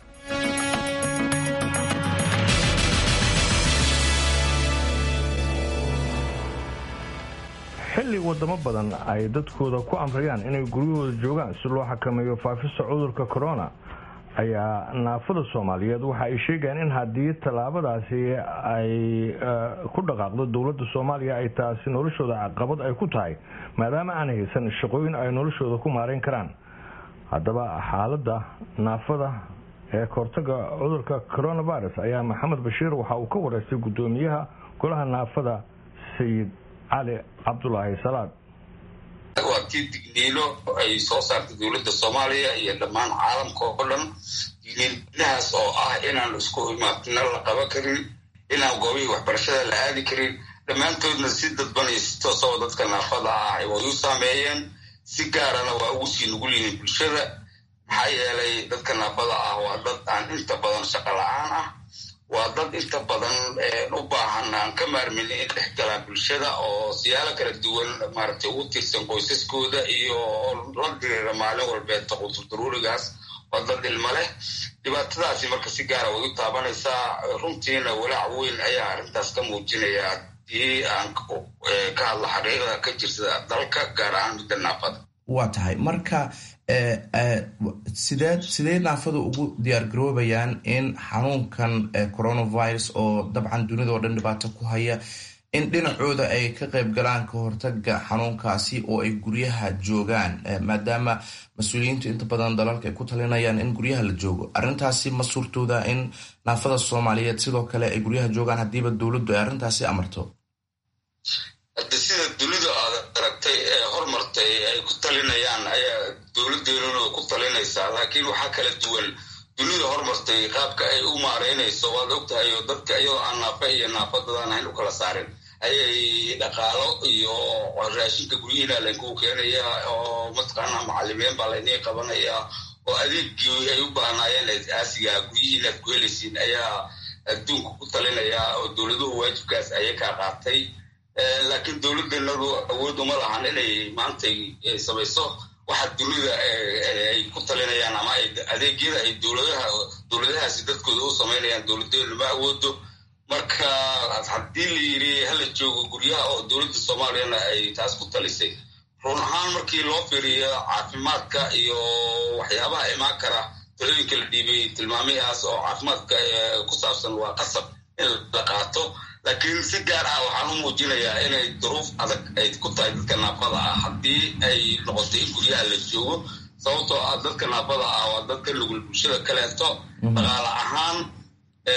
xilli wadamo badan ay dadkooda ku amrayaan inay guryahooda joogaan si loo xakameeyo faafista cudurka corona ayaa naafada soomaaliyeed waxa ay sheegayaan in haddii tallaabadaasi ay ku dhaqaaqdo dowladda soomaaliya ay taasi noloshooda caqabad ay ku tahay maadaama aan haysan shaqooyin ay noloshooda ku maareyn karaan haddaba xaaladda naafada ee kahortaga cudurka coronavirus ayaa maxamed bashiir waxa uu ka wareystay guddoomiyaha golaha naafada sayid cali cabdulaahi salaad waa tii digniino ay soo saartay dowladda soomaaliya iyo dhammaan caalamka oo dhan digniinahaas oo ah inaan isku imaadna la qaban karin inaan goobihii waxbarashada la aadi karin dhammaantoodna si dadban iyo si toosaba dadka naafada ah way u saameeyeen si gaarana waa ugu sii nugul yihiin bulshada maxaa yeelay dadka naafada ah waa dad aan inta badan shaqo la-aan ah waa dad inta badan u baahan aan ka maarmin in dhex galaan bulshada oo siyaalo kala duwan maaragtay ugu tiirsan qoysaskooda iyo la diriira maalin walbeed quturdaruurigaas waa dad ilmo leh dhibaatadaasi marka si gaara way u taabanaysaa runtiina walaac weyn ayaa arrintaas ka muujinaya haddii aan ka hadlo xaqiiqda ka jirta dalka gaar ahaan midda naafada waa tahay marka sidee sidee naafadu ugu diyaargaroobayaan in xanuunkan coronavirus oo dabcan dunida oo dhan dhibaato ku haya in dhinacooda ay ka qayb galaan ka hortaga xanuunkaasi oo ay guryaha joogaan maadaama mas-uuliyiintu inta badan dalalka ay ku talinayaan in guryaha la joogo arrintaasi ma suurtooda in naafada soomaaliyeed sidoo kale ay guryaha joogaan haddiiba dowladdu ay arrintaasi amarto hadda sida dunida aad aragtay ee hormartay ay ku talinayaan ayaa dowladdeennuna ku talinaysaa laakiin waxaa kala duwan dunida hormartay qaabka ay u maareynayso waad ogtahay oo dadka iyadoo aan naafa iyo naafadadaan ahayn u kala saarin ayay dhaqaalo iyo raashinka guryihiina laynkugu keenayaa oo mataqaanaa macalimiin baa laynii qabanayaa oo adeegii ay u baahnaayeen aasiga guryihiin aad ku helaysiin ayaa adduunka ku talinayaa oo dowladuhu waajibkaas ayay kaa qaatay laakiin dowladdeennadu awood uma lahan inay maantay samayso waxa dunida ay ku talinayaan ama adeegyada ay dowladaha dowladahaasi dadkooda u samaynayaan dowladdeenu ma awoodo marka haddii la yidhi hala joogo guryaha oo dowladda soomaaliyana ay taas ku talisay run ahaan markii loo fiiriyo caafimaadka iyo waxyaabaha imaan kara talooyinka la dhiibay tilmaamihaas oo caafimaadka ku saabsan waa qasab in la qaato laakiin si gaar ah waxaan u muujinayaa inay duruuf adag ay ku tahay dadka naafada ah haddii ay noqoto in guryaha la joogo sababtoo ah dadka naafada ah waa dadka nugul bulshada kaleeto dhaqaale ahaan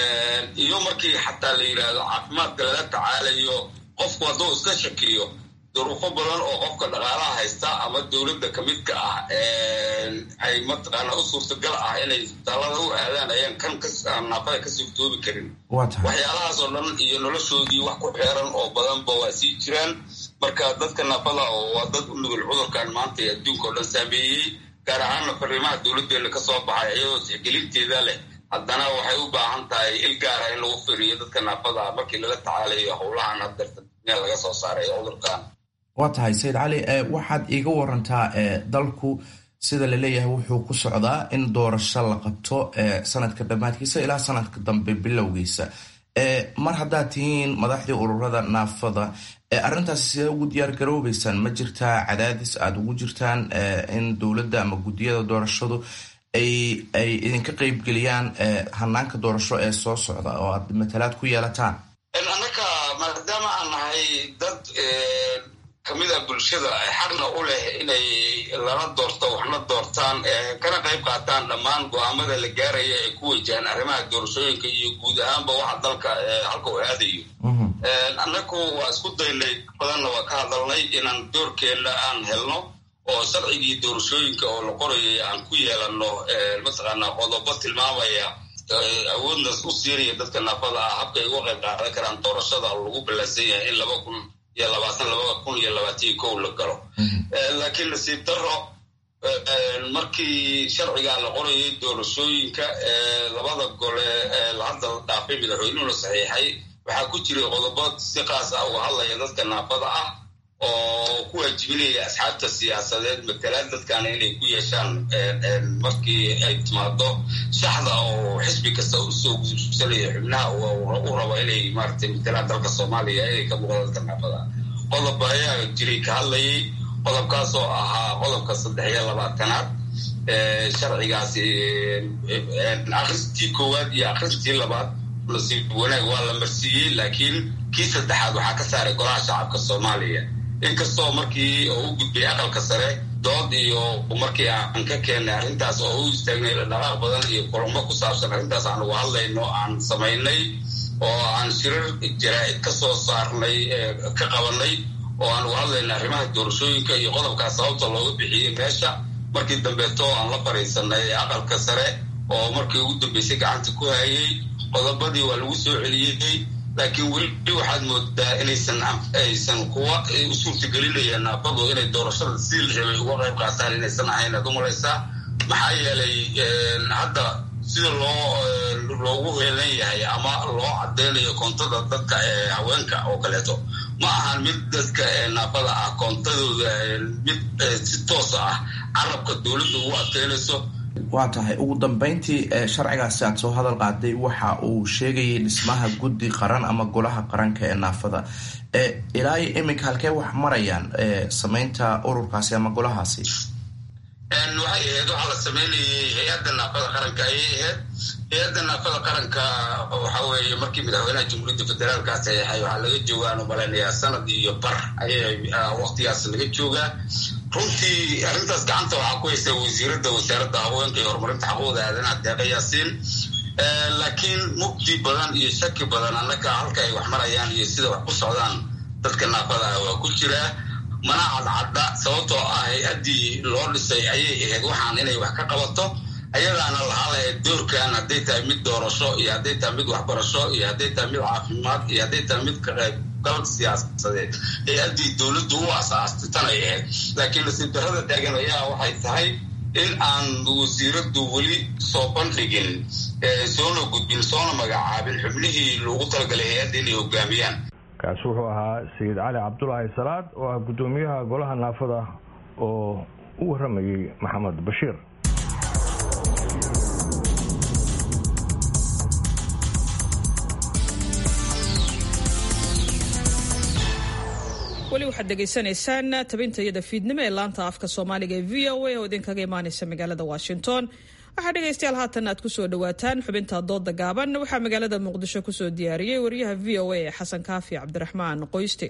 iyo markii xataa la yidhaahdo caafimaadka lala tacaalayo qofku hadduu iska shakiyo duruufo badan oo qofka dhaqaalaha haysta ama dowladda kamidka ah ay mataqaana u suurtagal ah inay isbitaalada u aadaan ayaan kan naafada ka suurtoobi karin waxyaalahaas oo dhan iyo noloshoodii wax ku xeeran oo badanba waa sii jiraan marka dadka naafada oo waa dad u nugul cudurkan maanta ee adduunka oo dhan saameeyey gaar ahaanna fariimaha dowladdeena ka soo baxay iyadoo tixgelinteeda leh haddana waxay u baahan tahay il gaara in lagu firiyo dadka naafada markii lala tacaalayo howlahan hadeerta meel laga soo saaray cudurkan waa tahay sayid cali waxaad iiga warantaa dalku sida laleeyahay wuxuu ku socdaa in doorasho la qabto sanadka dhammaadkiisa ilaa sanadka dambe bilowgiisa mar haddaad tihiin madaxdii ururada naafada arrintaas sidee ugu diyaar garoobeysaan ma jirtaa cadaadis aada ugu jirtaan in dowladda ama guddiyada doorashadu ay ay idinka qeybgeliyaan hanaanka doorasho ee soo socda oo aad matalaad ku yeelataan annaka maadaama aan nahay dad kamid a bulshada xaqna u leh inay lana doorto waxna doortaan kana qayb qaataan dhammaan go-aamada la gaaraya ay ku wajahaan arrimaha doorashooyinka iyo guud ahaanba waxa dalka halka u aadayo annaku waa isku daynay badanna waa ka hadalnay inaan doorkeenna aan helno oo sharcigii doorashooyinka oo la qorayay aan ku yeelano mataqaanaa qodobo tilmaamaya awoodna u siinaya dadka naafada ah habkay uga qayb qaadan karaan doorashada lagu ballansan yahay in laba kun iyo labaatan laba kun iyo labaatan kow la galo laakiin nasiib daro markii sharcigaa la qorayay doorashooyinka labada gole hadda la dhaafay madaxweynuhu la saxiixay waxaa ku jiray qodobo si qaas ah uga hadlaya dadka naafada ah oo ku waajibinaya asxaabta siyaasadeed matalaad dadkaana inay ku yeeshaan markii ay timaado shaxda oo xisbi kasta usoo gudubsanaya xubnaha u rabo inay maaragtay matalaad dalka soomaaliya inay ka muuqda dadka naafada qodob ayaa jiray ka hadlayay qodobkaas oo ahaa qodobka saddex iyo labaatanaad sharcigaasi akhristii koowaad iyo akhristii labaad nasiib wanaag waa la marsiiyey laakiin kii saddexaad waxaa ka saaray golaha shacabka soomaaliya inkastoo markii oo u gudbay aqalka sare dood iyo markii aan ka keennay arrintaas oo u istaagnay dhaqaaq badan iyo kulamo ku saabsan arrintaas aan uga hadlayno aan samaynay oo aan shirar jaraa'id ka soo saarnay ka qabanay oo aan uga hadlayna arrimaha doorashooyinka iyo qodobkaas sababta looga bixiyey meesha markii dambeeto aan la fariisanay aqalka sare oo markii ugu dambeysay gacanta ku hayay qodobadii waa lagu soo celiyey laakiin weli waxaad moodaa inaysan aysan kuwa u suurtagelinayaan naafadu inay doorashada sidii la rabay uga qayb qaataan inaysan ahayn aad u malaysaa maxaa yeelay hadda sida loo loogu heelan yahay ama loo cadeynayo koontada dadka haweenka oo kaleeto ma ahan mid dadka naafada ah koontadooda mid si toosa ah carabka dowladda ugu adkeynayso waa tahay ugu dambeyntii sharcigaasi aad soo hadal qaaday waxa uu sheegayay dhismaha guddi qaran ama golaha qaranka ee naafada ilaa iminka halkee wax marayaan sameynta ururkaasi ama golahaasi waxay ahayd waxaa la sameynayay hay-adda naafada qaranka ayay ahayd hay-adda naafada qaranka waxa weeye markii madaxweynaha jamhuuriyadda federaalka saxeexay waxaa laga joogaan umaleynayaa sanad iyo bar ayay waqtigaas laga joogaa runtii arrintaas gacanta waxaa ku haysa wasiiradda wasaaradda haweenka iyo horumarinta xaquuqda aadanaha deeqa yaasiin laakiin mugdi badan iyo shaki badan annaka halka ay wax marayaan iyo sida wax ku socdaan dadka naafada ah waa ku jiraa mana cadcadda sababtoo ah hay-addii loo dhisay ayay ahayd waxaan inay wax ka qabato ayadaana lahaa lahayd doorkan hadday tahay mid doorasho iyo hadday tahay mid waxbarasho iyo hadday tahay mid caafimaad iyo hadday tahay mid ka qayb gal siyaasadeed hay-addii dowladdu u asaastay tan ay ahayd laakiin nasiib darrada taagan ayaa waxay tahay in aan wasiiraddu weli soo bandhigin soona gudbin soona magacaabin xubnihii loogu talagalay hay-adda inay hogaamiyaan kaasi wuxuu ahaa sayid cali cabdulaahi salaad oo ah guddoomiyaha golaha naafada oo u waramayey maxamed bashiir weli waxaad dhegaysanaysaan tabinta iyada fiidnimo ee laanta afka soomaaliga ee v o a oo idinkaga imaaneysa magaalada washington waxaa dhegaystayaal haatan aad kusoo dhawaataan xubinta dooda gaaban waxaa magaalada muqdisho kusoo diyaariyey wariyaha v o a ee xasan kaafi cabdiraxmaan qoyste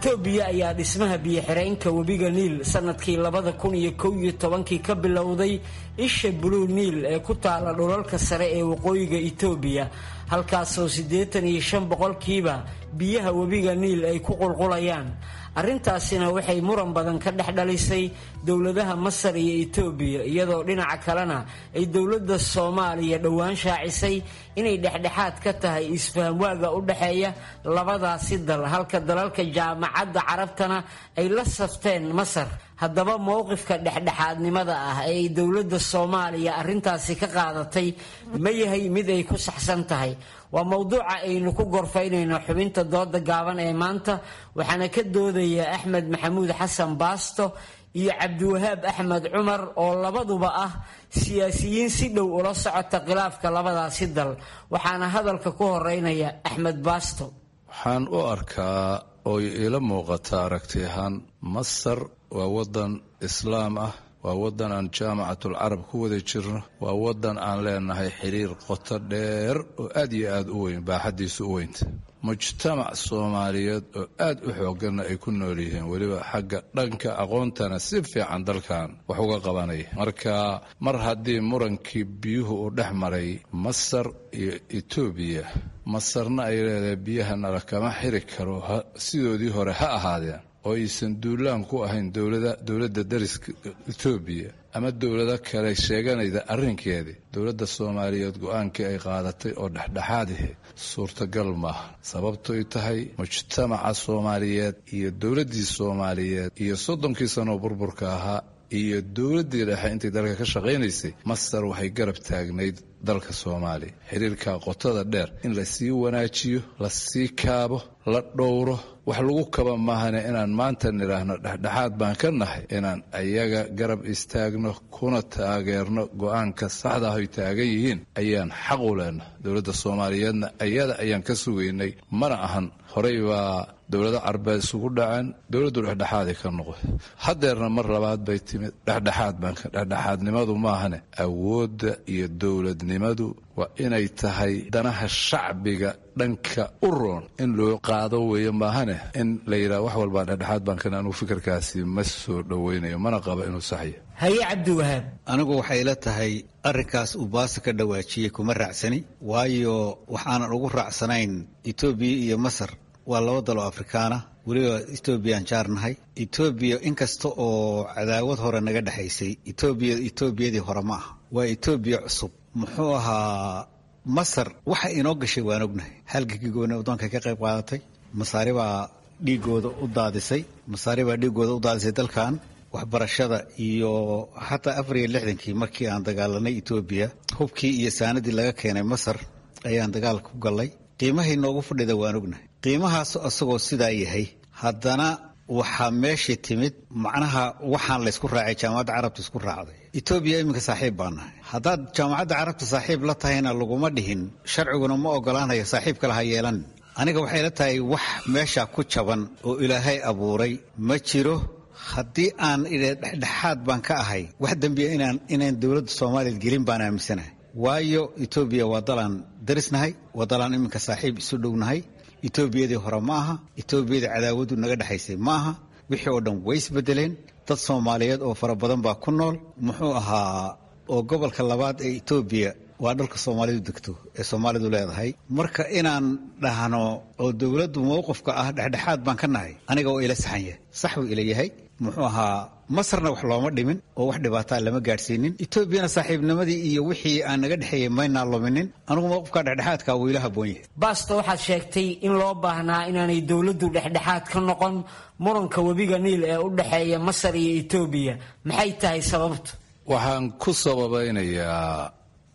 itoobiya ayaa dhismaha biyo-xireenka webiga niil sanadkii labada kun iyo kow iyo tobankii ka bilowday isha blue niil ee ku taala dhulalka sare ee waqooyiga itoobiya halkaasoo siddeetan iyo shan boqolkiiba biyaha webiga niil ay ku qulqulayaan arrintaasina waxay muran badan ka dhex dhalisay dowladaha masar iyo itoobiya iyadoo dhinaca kalena ay dowladda soomaaliya dhowaan shaacisay inay dhexdhexaad ka tahay isfahamwaaga u dhexeeya labadaasi dal halka dalalka jaamacadda carabtana ay la safteen masar haddaba mowqifka dhexdhexaadnimada ah ee ay dowladda soomaaliya arrintaasi ka qaadatay ma yahay mid ay ku saxsan tahay waa mowduuca aynu ku gorfaynayno xubinta dooda gaaban ee maanta waxaana ka doodaya axmed maxamuud xasan baasto iyo cabdiwahaab axmed cumar oo labaduba ah siyaasiyiin si dhow ula socota khilaafka labadaasi dal waxaana hadalka ku horeynaya axmed baasto waxaan u arkaa oy ila muuqata aragti ahaan masar waa wadan islaam ah waa wadan aan jaamacatul carab ku wada jirno waa wadan aan leenahay xiriir qoto dheer oo aad iyo aad u weyn baaxaddiisu u weynta mujtamac soomaaliyeed oo aad u xooganna ay ku nool yihiin weliba xagga dhanka aqoontana si fiican dalkan wax uga qabanaya marka mar haddii murankii biyuhu uu dhex maray masar iyo etoobiya masarna ay leedahay biyaha nala kama xiri karo sidoodii hore ha ahaadeen oo aysan duulaan ku ahayn dowladda dariska etoobiya ama dowlado kale sheeganayda arrinkeedii dowladda soomaaliyeed go-aankii ay qaadatay oo dhexdhexaadihi suurtagal maaha sababtoy tahay mujtamaca soomaaliyeed iyo dowladdii soomaaliyeed iyo soddonkii sanoo burburka ahaa iyo dowladdii dhexe intay dalka ka shaqaynaysay masar waxay garab taagnayd dalka soomaaliya xiriirka qotada dheer in lasii wanaajiyo lasii kaabo la dhowro wax lagu kaba maahane inaan maanta nidhaahno dhexdhexaad baan ka nahay inaan ayaga garab istaagno kuna taageerno go-aanka saxda ah ay taagan yihiin ayaan xaq u leenahay dowladda soomaaliyeedna ayada ayaan ka sugaynay mana ahan horey baa dowlado carbeed isugu dhaceen dowladdu dhexdhexaaday ka noqday haddeerna mar labaad bay timid dhexdhexaad baan dhexdhexaadnimadu maahane awoodda iyo dowladnimadu waa inay tahay danaha shacbiga dhanka u roon in loo qaado weeye maahane in la yidhaha wax walbaa dhexdhexaad baan kan anugu fikirkaasi ma soo dhowaynayo mana qaba inuu saxya haye cabdiwahaab anigu waxay la tahay arrinkaas uu baasa ka dhawaajiyey kuma raacsani waayo waxaanan ugu raacsanayn etoobiya iyo masar waa laba daloo afrikaana weliba etoobiyaan jaarnahay etoobiya inkasta oo cadaawad hore naga dhexaysay etoobiya etoobiyadii hore ma aha waa etoobiya cusub muxuu ahaa masar waxa inoo gashay waan ognahay halgankii gooni waddoonka ka qayb qaadatay masaari baa dhiigooda u daadisay masaari baa dhiigooda u daadisay dalkan waxbarashada iyo xataa afar iyo lixdankii markii aan dagaalanay etoobiya hubkii iyo saanadii laga keenay masar ayaan dagaalka ku gallay qiimahay noogu fadhida waan ognahay qiimahaas asagoo sidaa yahay haddana waxaa meeshii timid macnaha waxaan laysku raacay jaamacadda carabta isku raacday etoobiya iminka saaxiib baa nahay haddaad jaamacadda carabta saaxiib la tahayna laguma dhihin sharciguna ma ogolaanayo saaxiib kale ha yeelan aniga waxay la tahay wax meesha ku jaban oo ilaahay abuuray ma jiro haddii aan idhe dhexdhexaad baan ka ahay wax dembiya inaan inaan dowladda soomaaliya gelin baan aaminsanahay waayo etoobiya waa dalaan darisnahay waa dalaan iminka saaxiib isu dhownahay etoobiyadii hore ma aha etoobiyadii cadaawadu naga dhexaysay ma aha wixii oo dhan way isbedeleen dad soomaaliyeed oo fara badan baa ku nool muxuu ahaa oo gobolka labaad ee etoobiya waa dhalka soomaalidu degto ee soomaalidu leedahay marka inaan dhahno oo dowladdu mowqifka ah dhexdhexaad baan ka nahay aniga oo ila saxan yahay sax buu ila yahay muxuu ahaa masarna wax looma dhimin oo wax dhibaataa lama gaadhsiinin etoobiyana saaxiibnimadii iyo wixii aan naga dhexeeyey maynaa luminin anigu mowqifka dhexdhexaadka wuu ila haboon yahay baasto waxaad sheegtay in loo baahnaa inaanay dowladdu dhexdhexaad ka noqon muranka webiga niil ee u dhexeeya masar iyo etoobiya maxay tahay sababtu waxaan ku sababaynayaa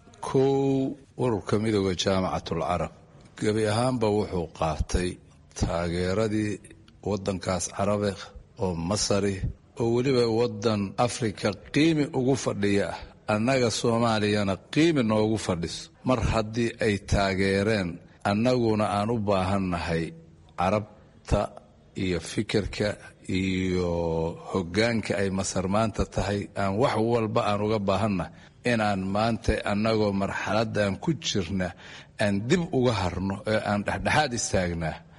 kow ururka midooda jaamacatul carab gebi ahaanba wuxuu qaatay taageeradii waddankaas carabe oo masari oo weliba waddan afrika qiimi ugu fadhiya ah annaga soomaaliyana qiimi noogu fadhiso mar haddii ay taageereen annaguna aan u baahannahay carabta iyo fikirka iyo hoggaanka ay masar maanta tahay aan wax walba aan uga baahannahay inaan maanta annagoo marxaladdan ku jirna aan dib uga harno ee aan dhexdhexaad istaagnaa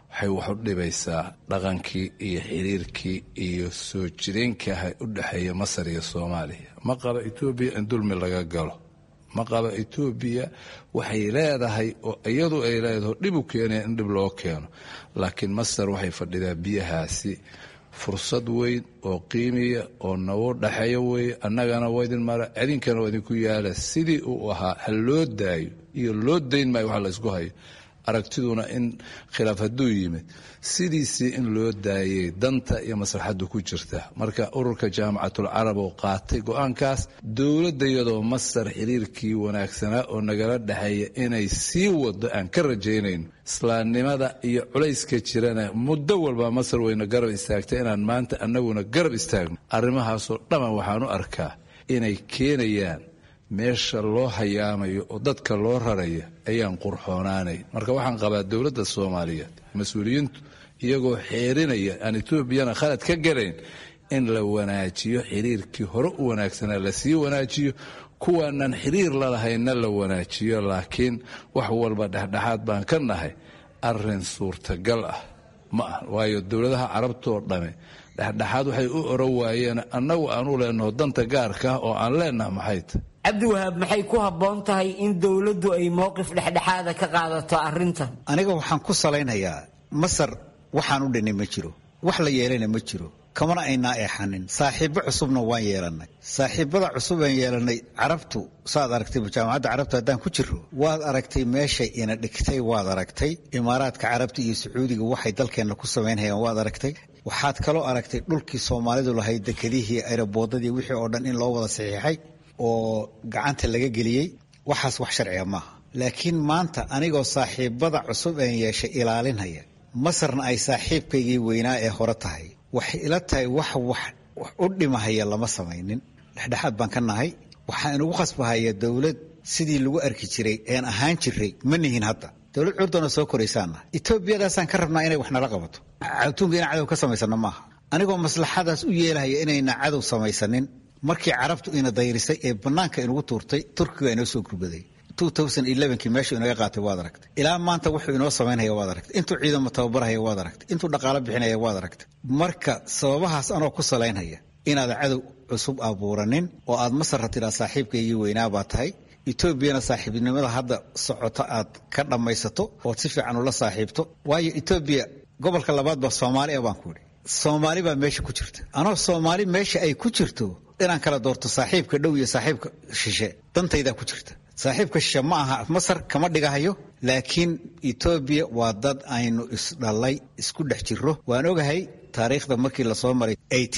waxay wax u dhibaysaa dhaqankii iyo xiriirkii iyo soo jireenkaha u dhexeeya masar iyo soomaaliya ma qaba etoobiya in dulmi laga galo ma qaba etoobiya waxay leedahay oo iyadu ay leedaho dhib u keenaya in dhib loo keeno laakiin masar waxay fadhidaa biyahaasi fursad weyn oo qiimiya oo nagu dhaxeeyo weeye annagana waa idin mara idinkana waa idinku yaala sidii uu ahaa ha loo daayo iyo loo dayn maayo wax laysku hayo aragtiduna in khilaaf hadduu yimid sidiisii in loo daayay danta iyo maslaxaddu ku jirta marka ururka jaamacatul carab oo qaatay go-aankaas dowladda iyadoo masar xiriirkii wanaagsanaa oo nagala dhexeeya inay sii wado aan ka rajaynayno islaamnimada iyo culayska jirana muddo walba masar wayna garab istaagtay inaan maanta annaguna garab istaagno arrimahaasoo dhamman waxaan u arkaa inay keenayaan meesha loo hayaamayo oo dadka loo raraya ayaan qurxoonaanayn marka waxaan qabaa dowladda soomaaliyeed mas-uuliyiintu iyagoo xeerinaya aan etoobiyana khalad ka galayn in la wanaajiyo xiriirkii hore u wanaagsanaa lasii wanaajiyo kuwaanaan xiriir lalahaynna la wanaajiyo laakiin wax walba dhexdhexaad baan ka nahay arin suurtagal ah ma ah waayo dowladaha carabtoo dhame dhexdhexaad waxay u oran waayeen annagu aan u leenaho danta gaarka ah oo aan leenaha maxay tahy cabdiwahaab maxay ku habboon tahay in dowladdu ay mowqif dhexdhexaada ka qaadato arrintan aniga waxaan ku salaynayaa masar waxaan u dhinay ma jiro wax la yeelayna ma jiro kamana aynaa eexanin saaxiibbo cusubna waan yeelannay saaxiibbada cusub aan yeelannay carabtu saad aragtay jaamacadda carabtu haddaan ku jirro waad aragtay meeshay ina dhigtay waad aragtay imaaraadka carabta iyo sacuudiga waxay dalkeenna ku samaynhayaan waad aragtay waxaad kaloo aragtay dhulkii soomaalidu lahayd dekedihii aeroboodadii wixii oo dhan in loo wada saxiixay oo gacanta laga geliyey waxaas wax sharciga maaha laakiin maanta anigoo saaxiibbada cusub aan yeeshay ilaalinhaya masarna ay saaxiibkaygii weynaa ee hore tahay waxay ila tahay wax wax u dhimahaya lama samaynin dhexdhexaad baan ka nahay waxaa inugu khasbahaya dowlad sidii lagu arki jiray een ahaan jiray ma nihin hadda dowlad curdana soo koraysaannahay etoobiyadaasaan ka rabnaa inay wax nala qabato adduunka inaan cadow ka samaysano maaha anigoo maslaxadaas u yeelahaya inayna cadow samaysanin markii carabtu ina dayrisay ee bannaanka inugu tuurtay turkiga inoo soo gurbaday kii meeshuu inaga qaatay waad aragtay ilaa maanta wuxuu inoo samaynaya waad aragtay intuu ciidamo tababarhaya waad aragtay intuu dhaqaalo bixinaya waad aragtay marka sababahaas anoo ku salaynhaya inaad cadow cusub abuuranin oo aad masarra tidhaa saaxiibkaygii weynaa baa tahay etoobiyana saaxiibnimada hadda socoto aad ka dhammaysato ood si fiican ula saaxiibto waayo etoobiya gobolka labaad baa soomaaliya baan ku idhi soomaali baa meesha ku jirta anoo soomaali meesha ay ku jirto inaan kala doorto saaxiibka dhow iyo saaxiibka shishe dantaydaa ku jirta saaxiibka shishe ma aha masar kama dhigahayo laakiin etoobiya waa dad aynu isdhallay isku dhex jirro waan ogahay taariikhda markii lasoo maray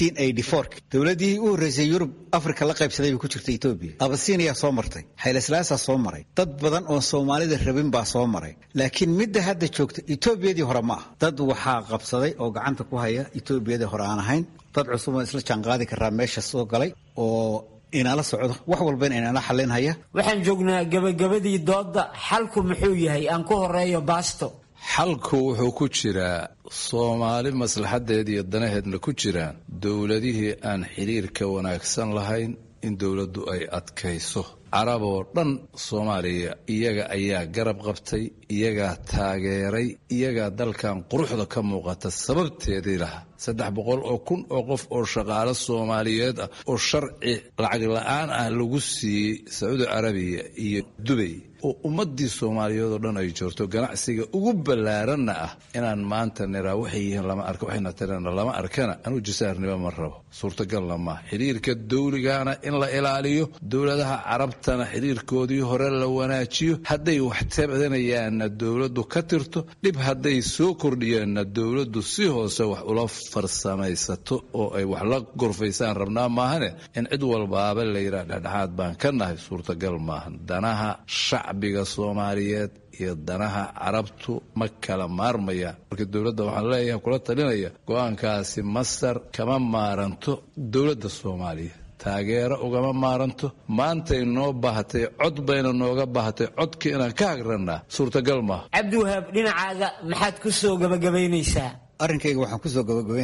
dowladdii u horreysay yurub afrika la qaybsaday bay ku jirta etoobiya abasiiniyaa soo martay xayleslaasaa soo maray dad badan oon soomaalida rabin baa soo maray laakiin midda hadda joogta etoobiyadii hore ma ah dad waxaa qabsaday oo gacanta ku haya etoobiyadii hore aan ahayn dad cusub aan isla jaanqaadi karaa meesha soo galay oo inala socdo wax walbana inala xalinhaya waxaan joognaa gabagabadii doodda xalku muxuu yahay aan ku horeeyo baasto xalku wuxuu ku jiraa soomaali maslaxadeed iyo danaheedna ku jiraan dowladihii aan xiriirka wanaagsan lahayn in dowladdu ay adkayso carab oo dhan soomaaliya iyaga ayaa garab qabtay iyagaa taageeray iyagaa dalkan quruxda ka muuqata sababteedii lahaa saddex boqol oo kun oo qof oo shaqaalo soomaaliyeed ah oo sharci lacag la-aan ah lagu siiyey sacuudi carabiya iyo dubay oo ummadii soomaaliyeed oo dhan ay joogto ganacsiga ugu ballaaranna ah inaan maanta niraa waxay yihiin lama arka waxayna tirana lama arkana anuu jasaarnimo ma rabo suurtagalna maaha xiriirka dawligana in la ilaaliyo dowladaha carabtana xiriirkoodii hore la wanaajiyo hadday wax tabdanayaanna dowladdu ka tirto dhib hadday soo kordhiyeenna dowladdu si hoose wax ula farsamaysato oo ay wax la gorfaysaan rabnaa maahane in cid walbaaba la yidhaha dhexdhexaad baan ka nahay suurtagal maahan danaha shacbiga soomaaliyeed iyo danaha carabtu ma kala maarmayaan marka dowladda waxaan leeyahay kula talinaya go-aankaasi masar kama maaranto dowladda soomaaliya taageero ugama maaranto maantay noo baahatay cod bayna nooga baahatay codka inaan ka hagrannaa suurtagal maaha cabdiwahaab dhinacaaga maxaad ku soo gabagabaynaysaa arrinkayga waxaan kusoo gabagabaynayaa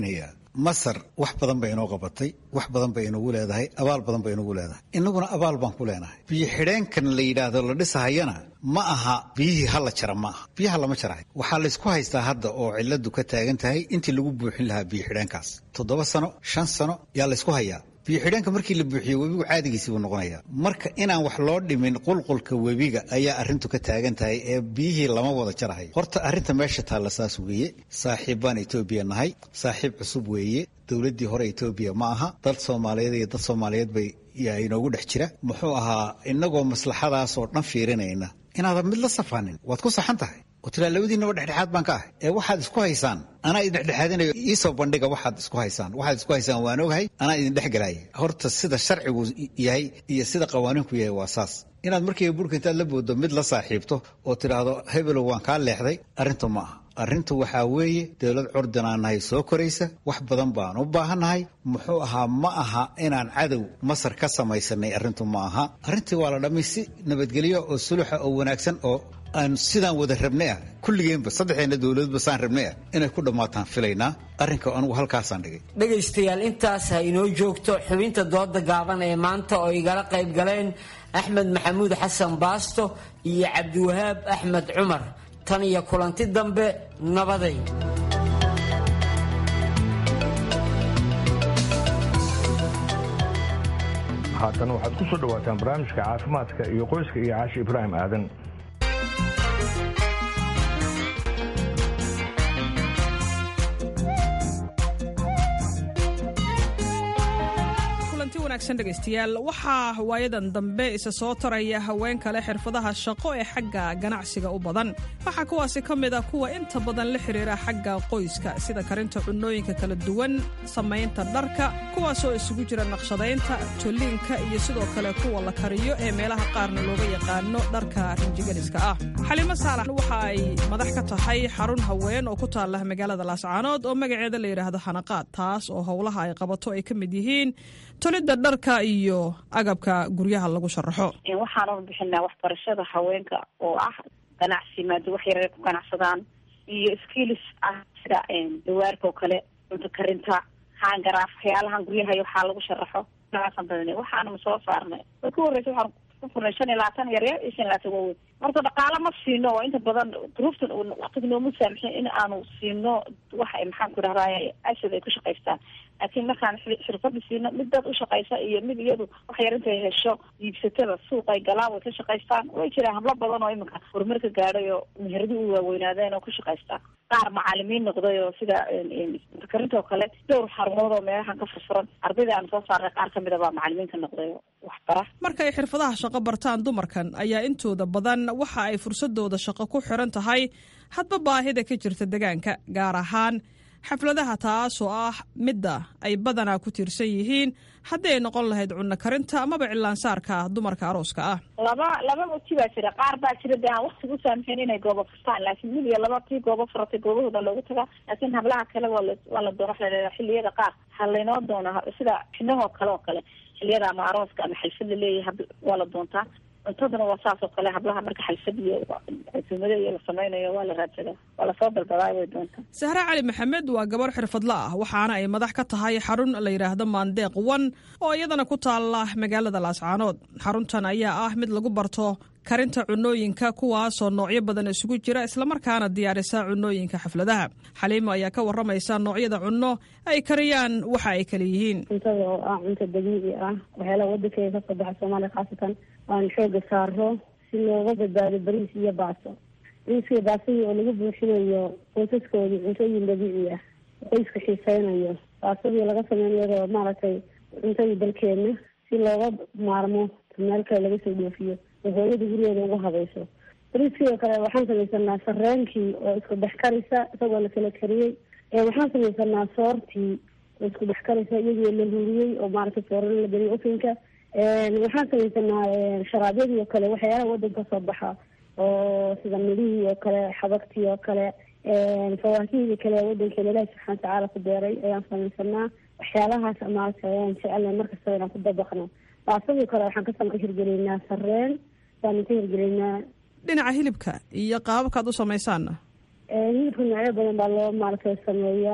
masar wax badan bay inoo qabatay wax badan bay inagu leedahay abaal badan bay inagu leedahay inaguna abaal baan ku leenahay biyo xidheenkan la yidhaahdo la dhisahayana ma aha biyihii hala jara ma aha biyaha lama jarahay waxaa laysku haystaa hadda oo ciladu ka taagan tahay intii lagu buuxin lahaa biyo xidheenkaas toddoba sano shan sano yaa laysku hayaa biyo xidheenka markii la buuxiyo webigu caadigiisii buu noqonayaa marka inaan wax loo dhimin qulqulka webiga ayaa arrintu ka taagan tahay ee biyihii lama wada jarahayo horta arrinta meesha taalla saas weeye saaxiib baan etoobiya nahay saaxiib cusub weeye dowladdii hore etoobiya ma aha dad soomaaliyeed iyo dad soomaaliyeed bay yaa inoogu dhex jira muxuu ahaa inagoo maslaxadaas oo dhan fiirinayna inaadan mid la safanin waad ku saxan tahay oo tilaa labadiinaba dhexdhexaad baan ka ahay ee waxaad isku haysaan anaa idin dhexdhexaadinayo iisoo bandhiga waxaad isku haysaan waxaad isku haysaan waan ogahay anaa idin dhexgalaaya horta sida sharcigu yahay iyo sida qawaaniinku yahay waa saas inaad markiiba burka intaad la booddo mid la saaxiibto oo tidhaahdo hebelow waan kaa leexday arrintu ma aha arrintu waxaa weeye dowlad curdinaan nahay soo koraysa wax badan baan u baahannahay muxuu ahaa ma aha inaan cadow masar ka samaysanay arrintu ma aha arrintii waa la dhammay si nabadgelyo oo suluxa oo wanaagsan oo aan sidaan wada rabnay ah kulligeenba saddexdeena dowladba saan rabnay ah inay ku dhammaataan filaynaa arrinka anugu halkaasaan dhigay dhegaystayaal intaas ha inoo joogto xubinta dooda gaaban ee maanta oo igala qayb galeen axmed maxamuud xasan baasto iyo cabdiwahaab axmed cumar tan iyo kulanti dambe nabaday haatan waxaad ku soo dhawaataan barnaamijka caafimaadka iyo qoyska iyo caashi ibraahim aadan dhegeystayaal waxaa waayadan dambe isa soo taraya haween kale xirfadaha shaqo ee xagga ganacsiga u badan waxaa kuwaasi ka mid a kuwa inta badan la xiriira xagga qoyska sida karinta cunooyinka kala duwan samaynta dharka kuwaasoo isugu jira naqshadaynta tolliinka iyo sidoo kale kuwa la kariyo ee meelaha qaarna looga yaqaano dharka rinjigeliska ah xalimo saalax waxa ay madax ka tahay xarun haween oo ku taala magaalada laascaanood oo magaceeda la yidhaahdo xanaqaad taas oo howlaha ay qabato ay ka mid yihiin tolidda dharka iyo agabka guryaha lagu sharaxo waxaanu bixinaa waxbarashada haweenka oo ah ganacsi maada wax yaray ku ganacsadaan iyo skills ah sida dawaarka oo kale cunto karinta hangaraaf waxyaalahan guryaha iyo waxaa lagu sharaxo noocaasaan badan waxaanu soo saarnay way ku horreysa waxaan ku furnay shan iyo labaatan yaryar iyo shan iyo labaatan waaweyn horta dhaqaalo ma siino oo inta badan duruuftan waqtiga nooma saamixin in aanu siino waxa maxaan ku dhahdaay ashad ay ku shaqaystaan laakiin markaan xirfada siino mid dad ushaqaysa iyo mid iyadu wax yar intay hesho iibsatada suuq ay galaan way ka shaqaystaan way jiraan hablo badan oo iminka horumarka gaadhay oo meheradi u waaweynaadeen oo ku shaqaystaan qaar macaalimiin noqday oo sida karinta oo kale dhowr xarumood oo meelahan ka furfuran ardayda aan soo saarnay qaar kamid a baa macaalimiinka noqday oo waxbara markay xirfadaha shaqo bartaan dumarkan ayaa intooda badan waxa ay fursadooda shaqo ku xiran tahay hadba baahida ka jirta degaanka gaar ahaan xafladaha taas oo ah midda ay badanaa ku tiirsan yihiin haddii ay noqon lahayd cunno karinta amaba cilaansaarka dumarka arooska ah laba laba wati baa jira qaar baa jira dee aan waktiga u saamixin inay goobo furtaan laakiin mid iyo laba tii goobo furatay goobahooda loogu tagaa laakiin hablaha kale waa la waa la doona waxa la leedaha xilliyada qaar ha laynoo doona sida xinahoo kale oo kale xilliyada ama arooska ama xalfad la leeyahay waa la doontaa cuntadana waa saas oo kale hablaha marka xalfad iyo cusumado iyo la samaynayo waa la raadsadaa waa lasoo dalbadaa way doontaa sahre cali maxamed waa gabarh xirfadla ah waxaana ay madax ka tahay xarun la yidhaahdo maandeeq one oo iyadana ku taala magaalada laascaanood xaruntan ayaa ah mid lagu barto karinta cunooyinka kuwaasoo noocyo badan isugu jira islamarkaana diyaarisa cunooyinka xafladaha xaliimo ayaa ka waramaysa noocyada cunno ay kariyaan waxa ay kala yihiin cuntada oo ah cunto dabiici ah waxyaalaha wadankeeda kasoo baxa soomaaliya khaasatan aan xooga saaro si looga badbaado bariis iyo baaso bariiskaiyo baasadii oo lagu buuxinayo qoysaskoodii cuntooyin dabiici ah qoyska xiiseynayo baasadii laga sameynayo maaragtay cuntadii dalkeena si looga maarmo meel kale laga soo dhoofiyo oo hooyada gurigeeda uga habayso bariiskii oo kale waxaan samaysanaa sareenkii oo isku dhex karisa isagoo la kala kariyey waxaan samaysanaa soortii oo isku dhex karisa iyadoo la huriyey oo maaragtay soorana la geliyay ofinka waxaan samaysanaa sharaabyadii oo kale waxyaalaha wadanka soo baxa oo sida midhihii oo kale xabagtii oo kale fawaakihii kale wadankeena ilaahi subxana watacaala ku beeray ayaan samaysanaa waxyaalahaas maaragtay ayaan jecelnay markastaba inaan ku dabaqno baasadii kale waxaan ka hirgelinaa sareen baanu ka hirgelinaa dhinaca hilibka iyo qaababkaad u samaysaanna hilibka noocyo badan baa loo maaragtay sameeyaa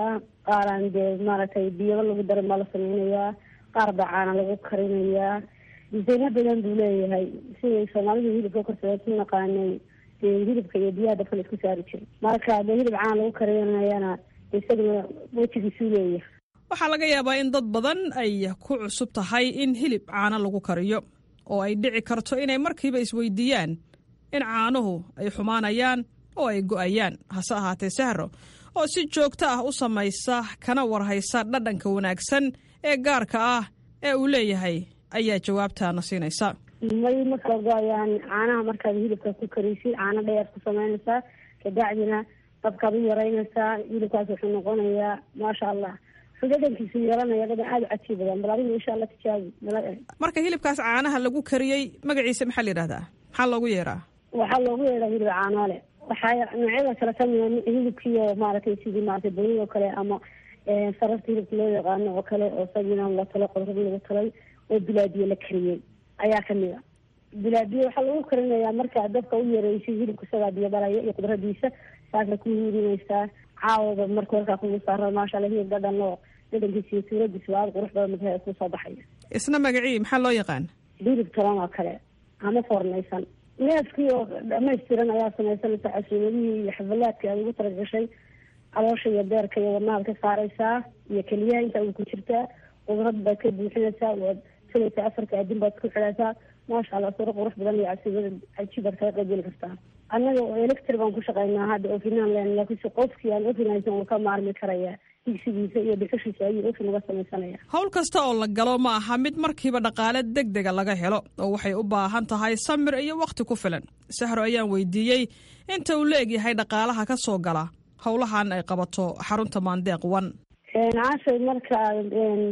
qaaraan dee maaragtay biyaba lagu darin baa la sameynayaa qaar baa caana lagu karinayaa disayno badan buu leeyahay siday soomaalida hilibka korsada ku naqaanay dee hilibka iyo biyaha dabka la isku saari jiray marka dee hilib caana lagu karinayana isaguna wejigiisuu leeyahay waxaa laga yaabaa in dad badan ay ku cusub tahay in hilib caano lagu kariyo oo ay dhici karto inay markiiba isweydiiyaan in caanuhu ay xumaanayaan oo ay go'ayaan hase ahaatee sahro oo si joogto ah u samaysa kana warhaysa dhadhanka wanaagsan ee gaarka ah ee uu leeyahay ayaa jawaabtaana siinaysa may ma kala go-ayaan caanaha markaad hilibka ku kariysid caano dheer ku samaynaysaa kabacdina dabkaad u yaraynaysaa hilibkaas wuxuu noqonayaa maasha allah dhadhankiisu yeelanaya dhadhan aada u cajiib badan bal adigu insha allah tijaabi marka hilibkaas caanaha lagu kariyey magaciisa maxaa la yidhahdaa maxaa loogu yeeraa waxaa loogu yeedhaa hilib caanoole waxaa noocyada kale kamida hilibkiio maaragtay sidii maaragtay boni oo kale ama sararta hilibka loo yaqaano oo kale oo sagina la talo qodrad lagu talay oo bilaadiye la kariyey ayaa kamid a bilaadiye waxaa lagu karinayaa markaa dabka u yareysid hilibka isagaa biyo dhalaya iyo qudradiisa saasna ku hiirinaysaa caawaba marka warkaa kugu saara maasha alla hilib dhadhan oo dhadhankiisa iyo suuradiisa aada qurux badan madaha kusoo baxaya isna magacii maxaa loo yaqaan hilib tolan oo kale ama foornaysan neefkii oo dhamaystiran ayaa samaysanaysa casuumadihii iyo xafalaadkii aad ugu talagashay caloosha iyo beerka iyo wadnahaad ka saaraysaa iyo keliyaha inta uu ku jirtaa qudrad baad ka buuxinaysaa waad filaysaa afarka adin baad ku xidhaysaa maasha allah suro qurux badan iyo casuumada cajiib baad kaga qaybgeli kartaa annaga electri baan ku shaqaynaa hadda ofinaan len laakiinse qofkii aan ofin haysan uu ka maarmi karaya digsigiisa iyo dhuxushiisa ayuu ofin uga samaysanaya howl kasta oo la galo ma aha mid markiiba dhaqaale deg dega laga helo oo waxay u baahan tahay samir iyo wakhti ku filan sahro ayaan weydiiyey inta uu la egyahay dhaqaalaha ka soo gala howlahan ay qabato xarunta maandeeq one caashay markaad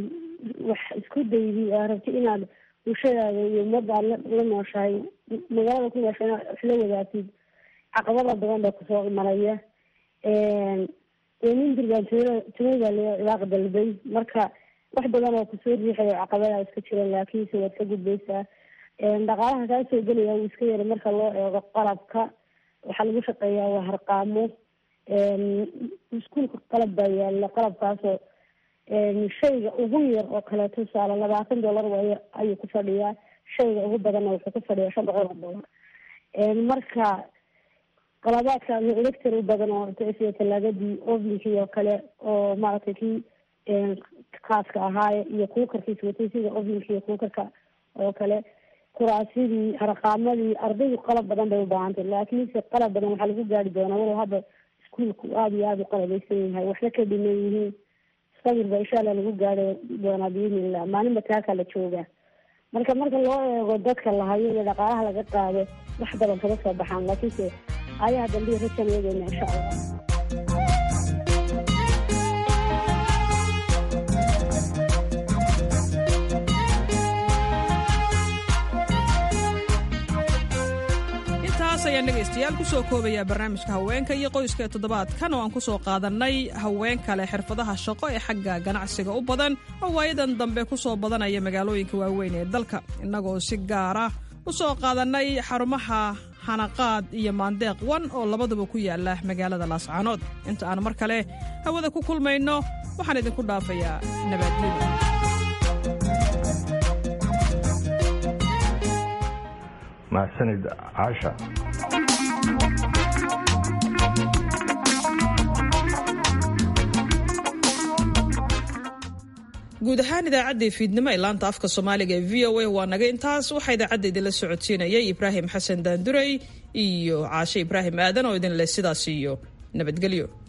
wax isku daydi aa rabti inaad bulshadaada iyo ummadda aad la nooshahay magaalada ku noosha inaad wax la wadaagtid caqabada badan baa kusoo imanaya nin dirbaan tunada ilaaq dalbay marka wax badan oo kusoo riixayo caqabada iska jira laakiinse waad ka gudbaysaa dhaqaalaha kaa soo gelaya wuu iska yara marka loo eego qalabka waxaa lagu shaqeeyaa waa harqaamo iskuulka qalab baa yaala qalabkaasoo shayga ugu yar oo kale tusaale labaatan dollar way ayuu ku fadhiyaa shayga ugu badanna wuxuu ku fadhiyaa shan boqol oo dollar marka qalabaadka elector u badan oo sida talaagadii ovinkii oo kale oo maaragtay kii khaaska ahaaye iyo kuukarkiis watay sida ovinkii iyo kuukarka oo kale kuraasidii harqaamadii ardaydu qalab badan bay ubaahantay laakiinse qalab badan waxaa lagu gaari doonaa walow hadda iskuolku aada iyo aada u qalabeysan yahay waxna ka dhiman yihiin sabir ba insha allah lagu gaari doonaa biidnillah maalinba taakaa la joogaa marka marka loo eego dadka la hayo iyo dhaqaalaha laga qaado wax badan kama soo baxaan laakiinse ayaha dambiya rajan eegeyna insha allah intaas ayaan dhegaystayaal ku soo koobayaa barnaamijka haweenka iyo qoyska ee toddobaadkan oo aan ku soo qaadannay haween kale xirfadaha shaqo ee xagga ganacsiga u badan oo waayadan dambe ku soo badanaya magaalooyinka waaweyn ee dalka innagoo si gaara u soo qaadannay xarumaha hanaqaad iyo maandeeq wan oo labaduba ku yaala magaalada laascaanood inta aan mar kale hawada ku kulmayno waxaan idinku dhaafayaa nabadgelyada mahadsanid caasha guud ahaan idaacaddii fiidnimo ee laanta afka soomaaliga ee v o a waa naga intaas waxaa idaacadda idinla socodsiinayay ibraahim xasan daandurey iyo caashe ibraahim aadan oo idin leh sidaas iyo nabadgelyo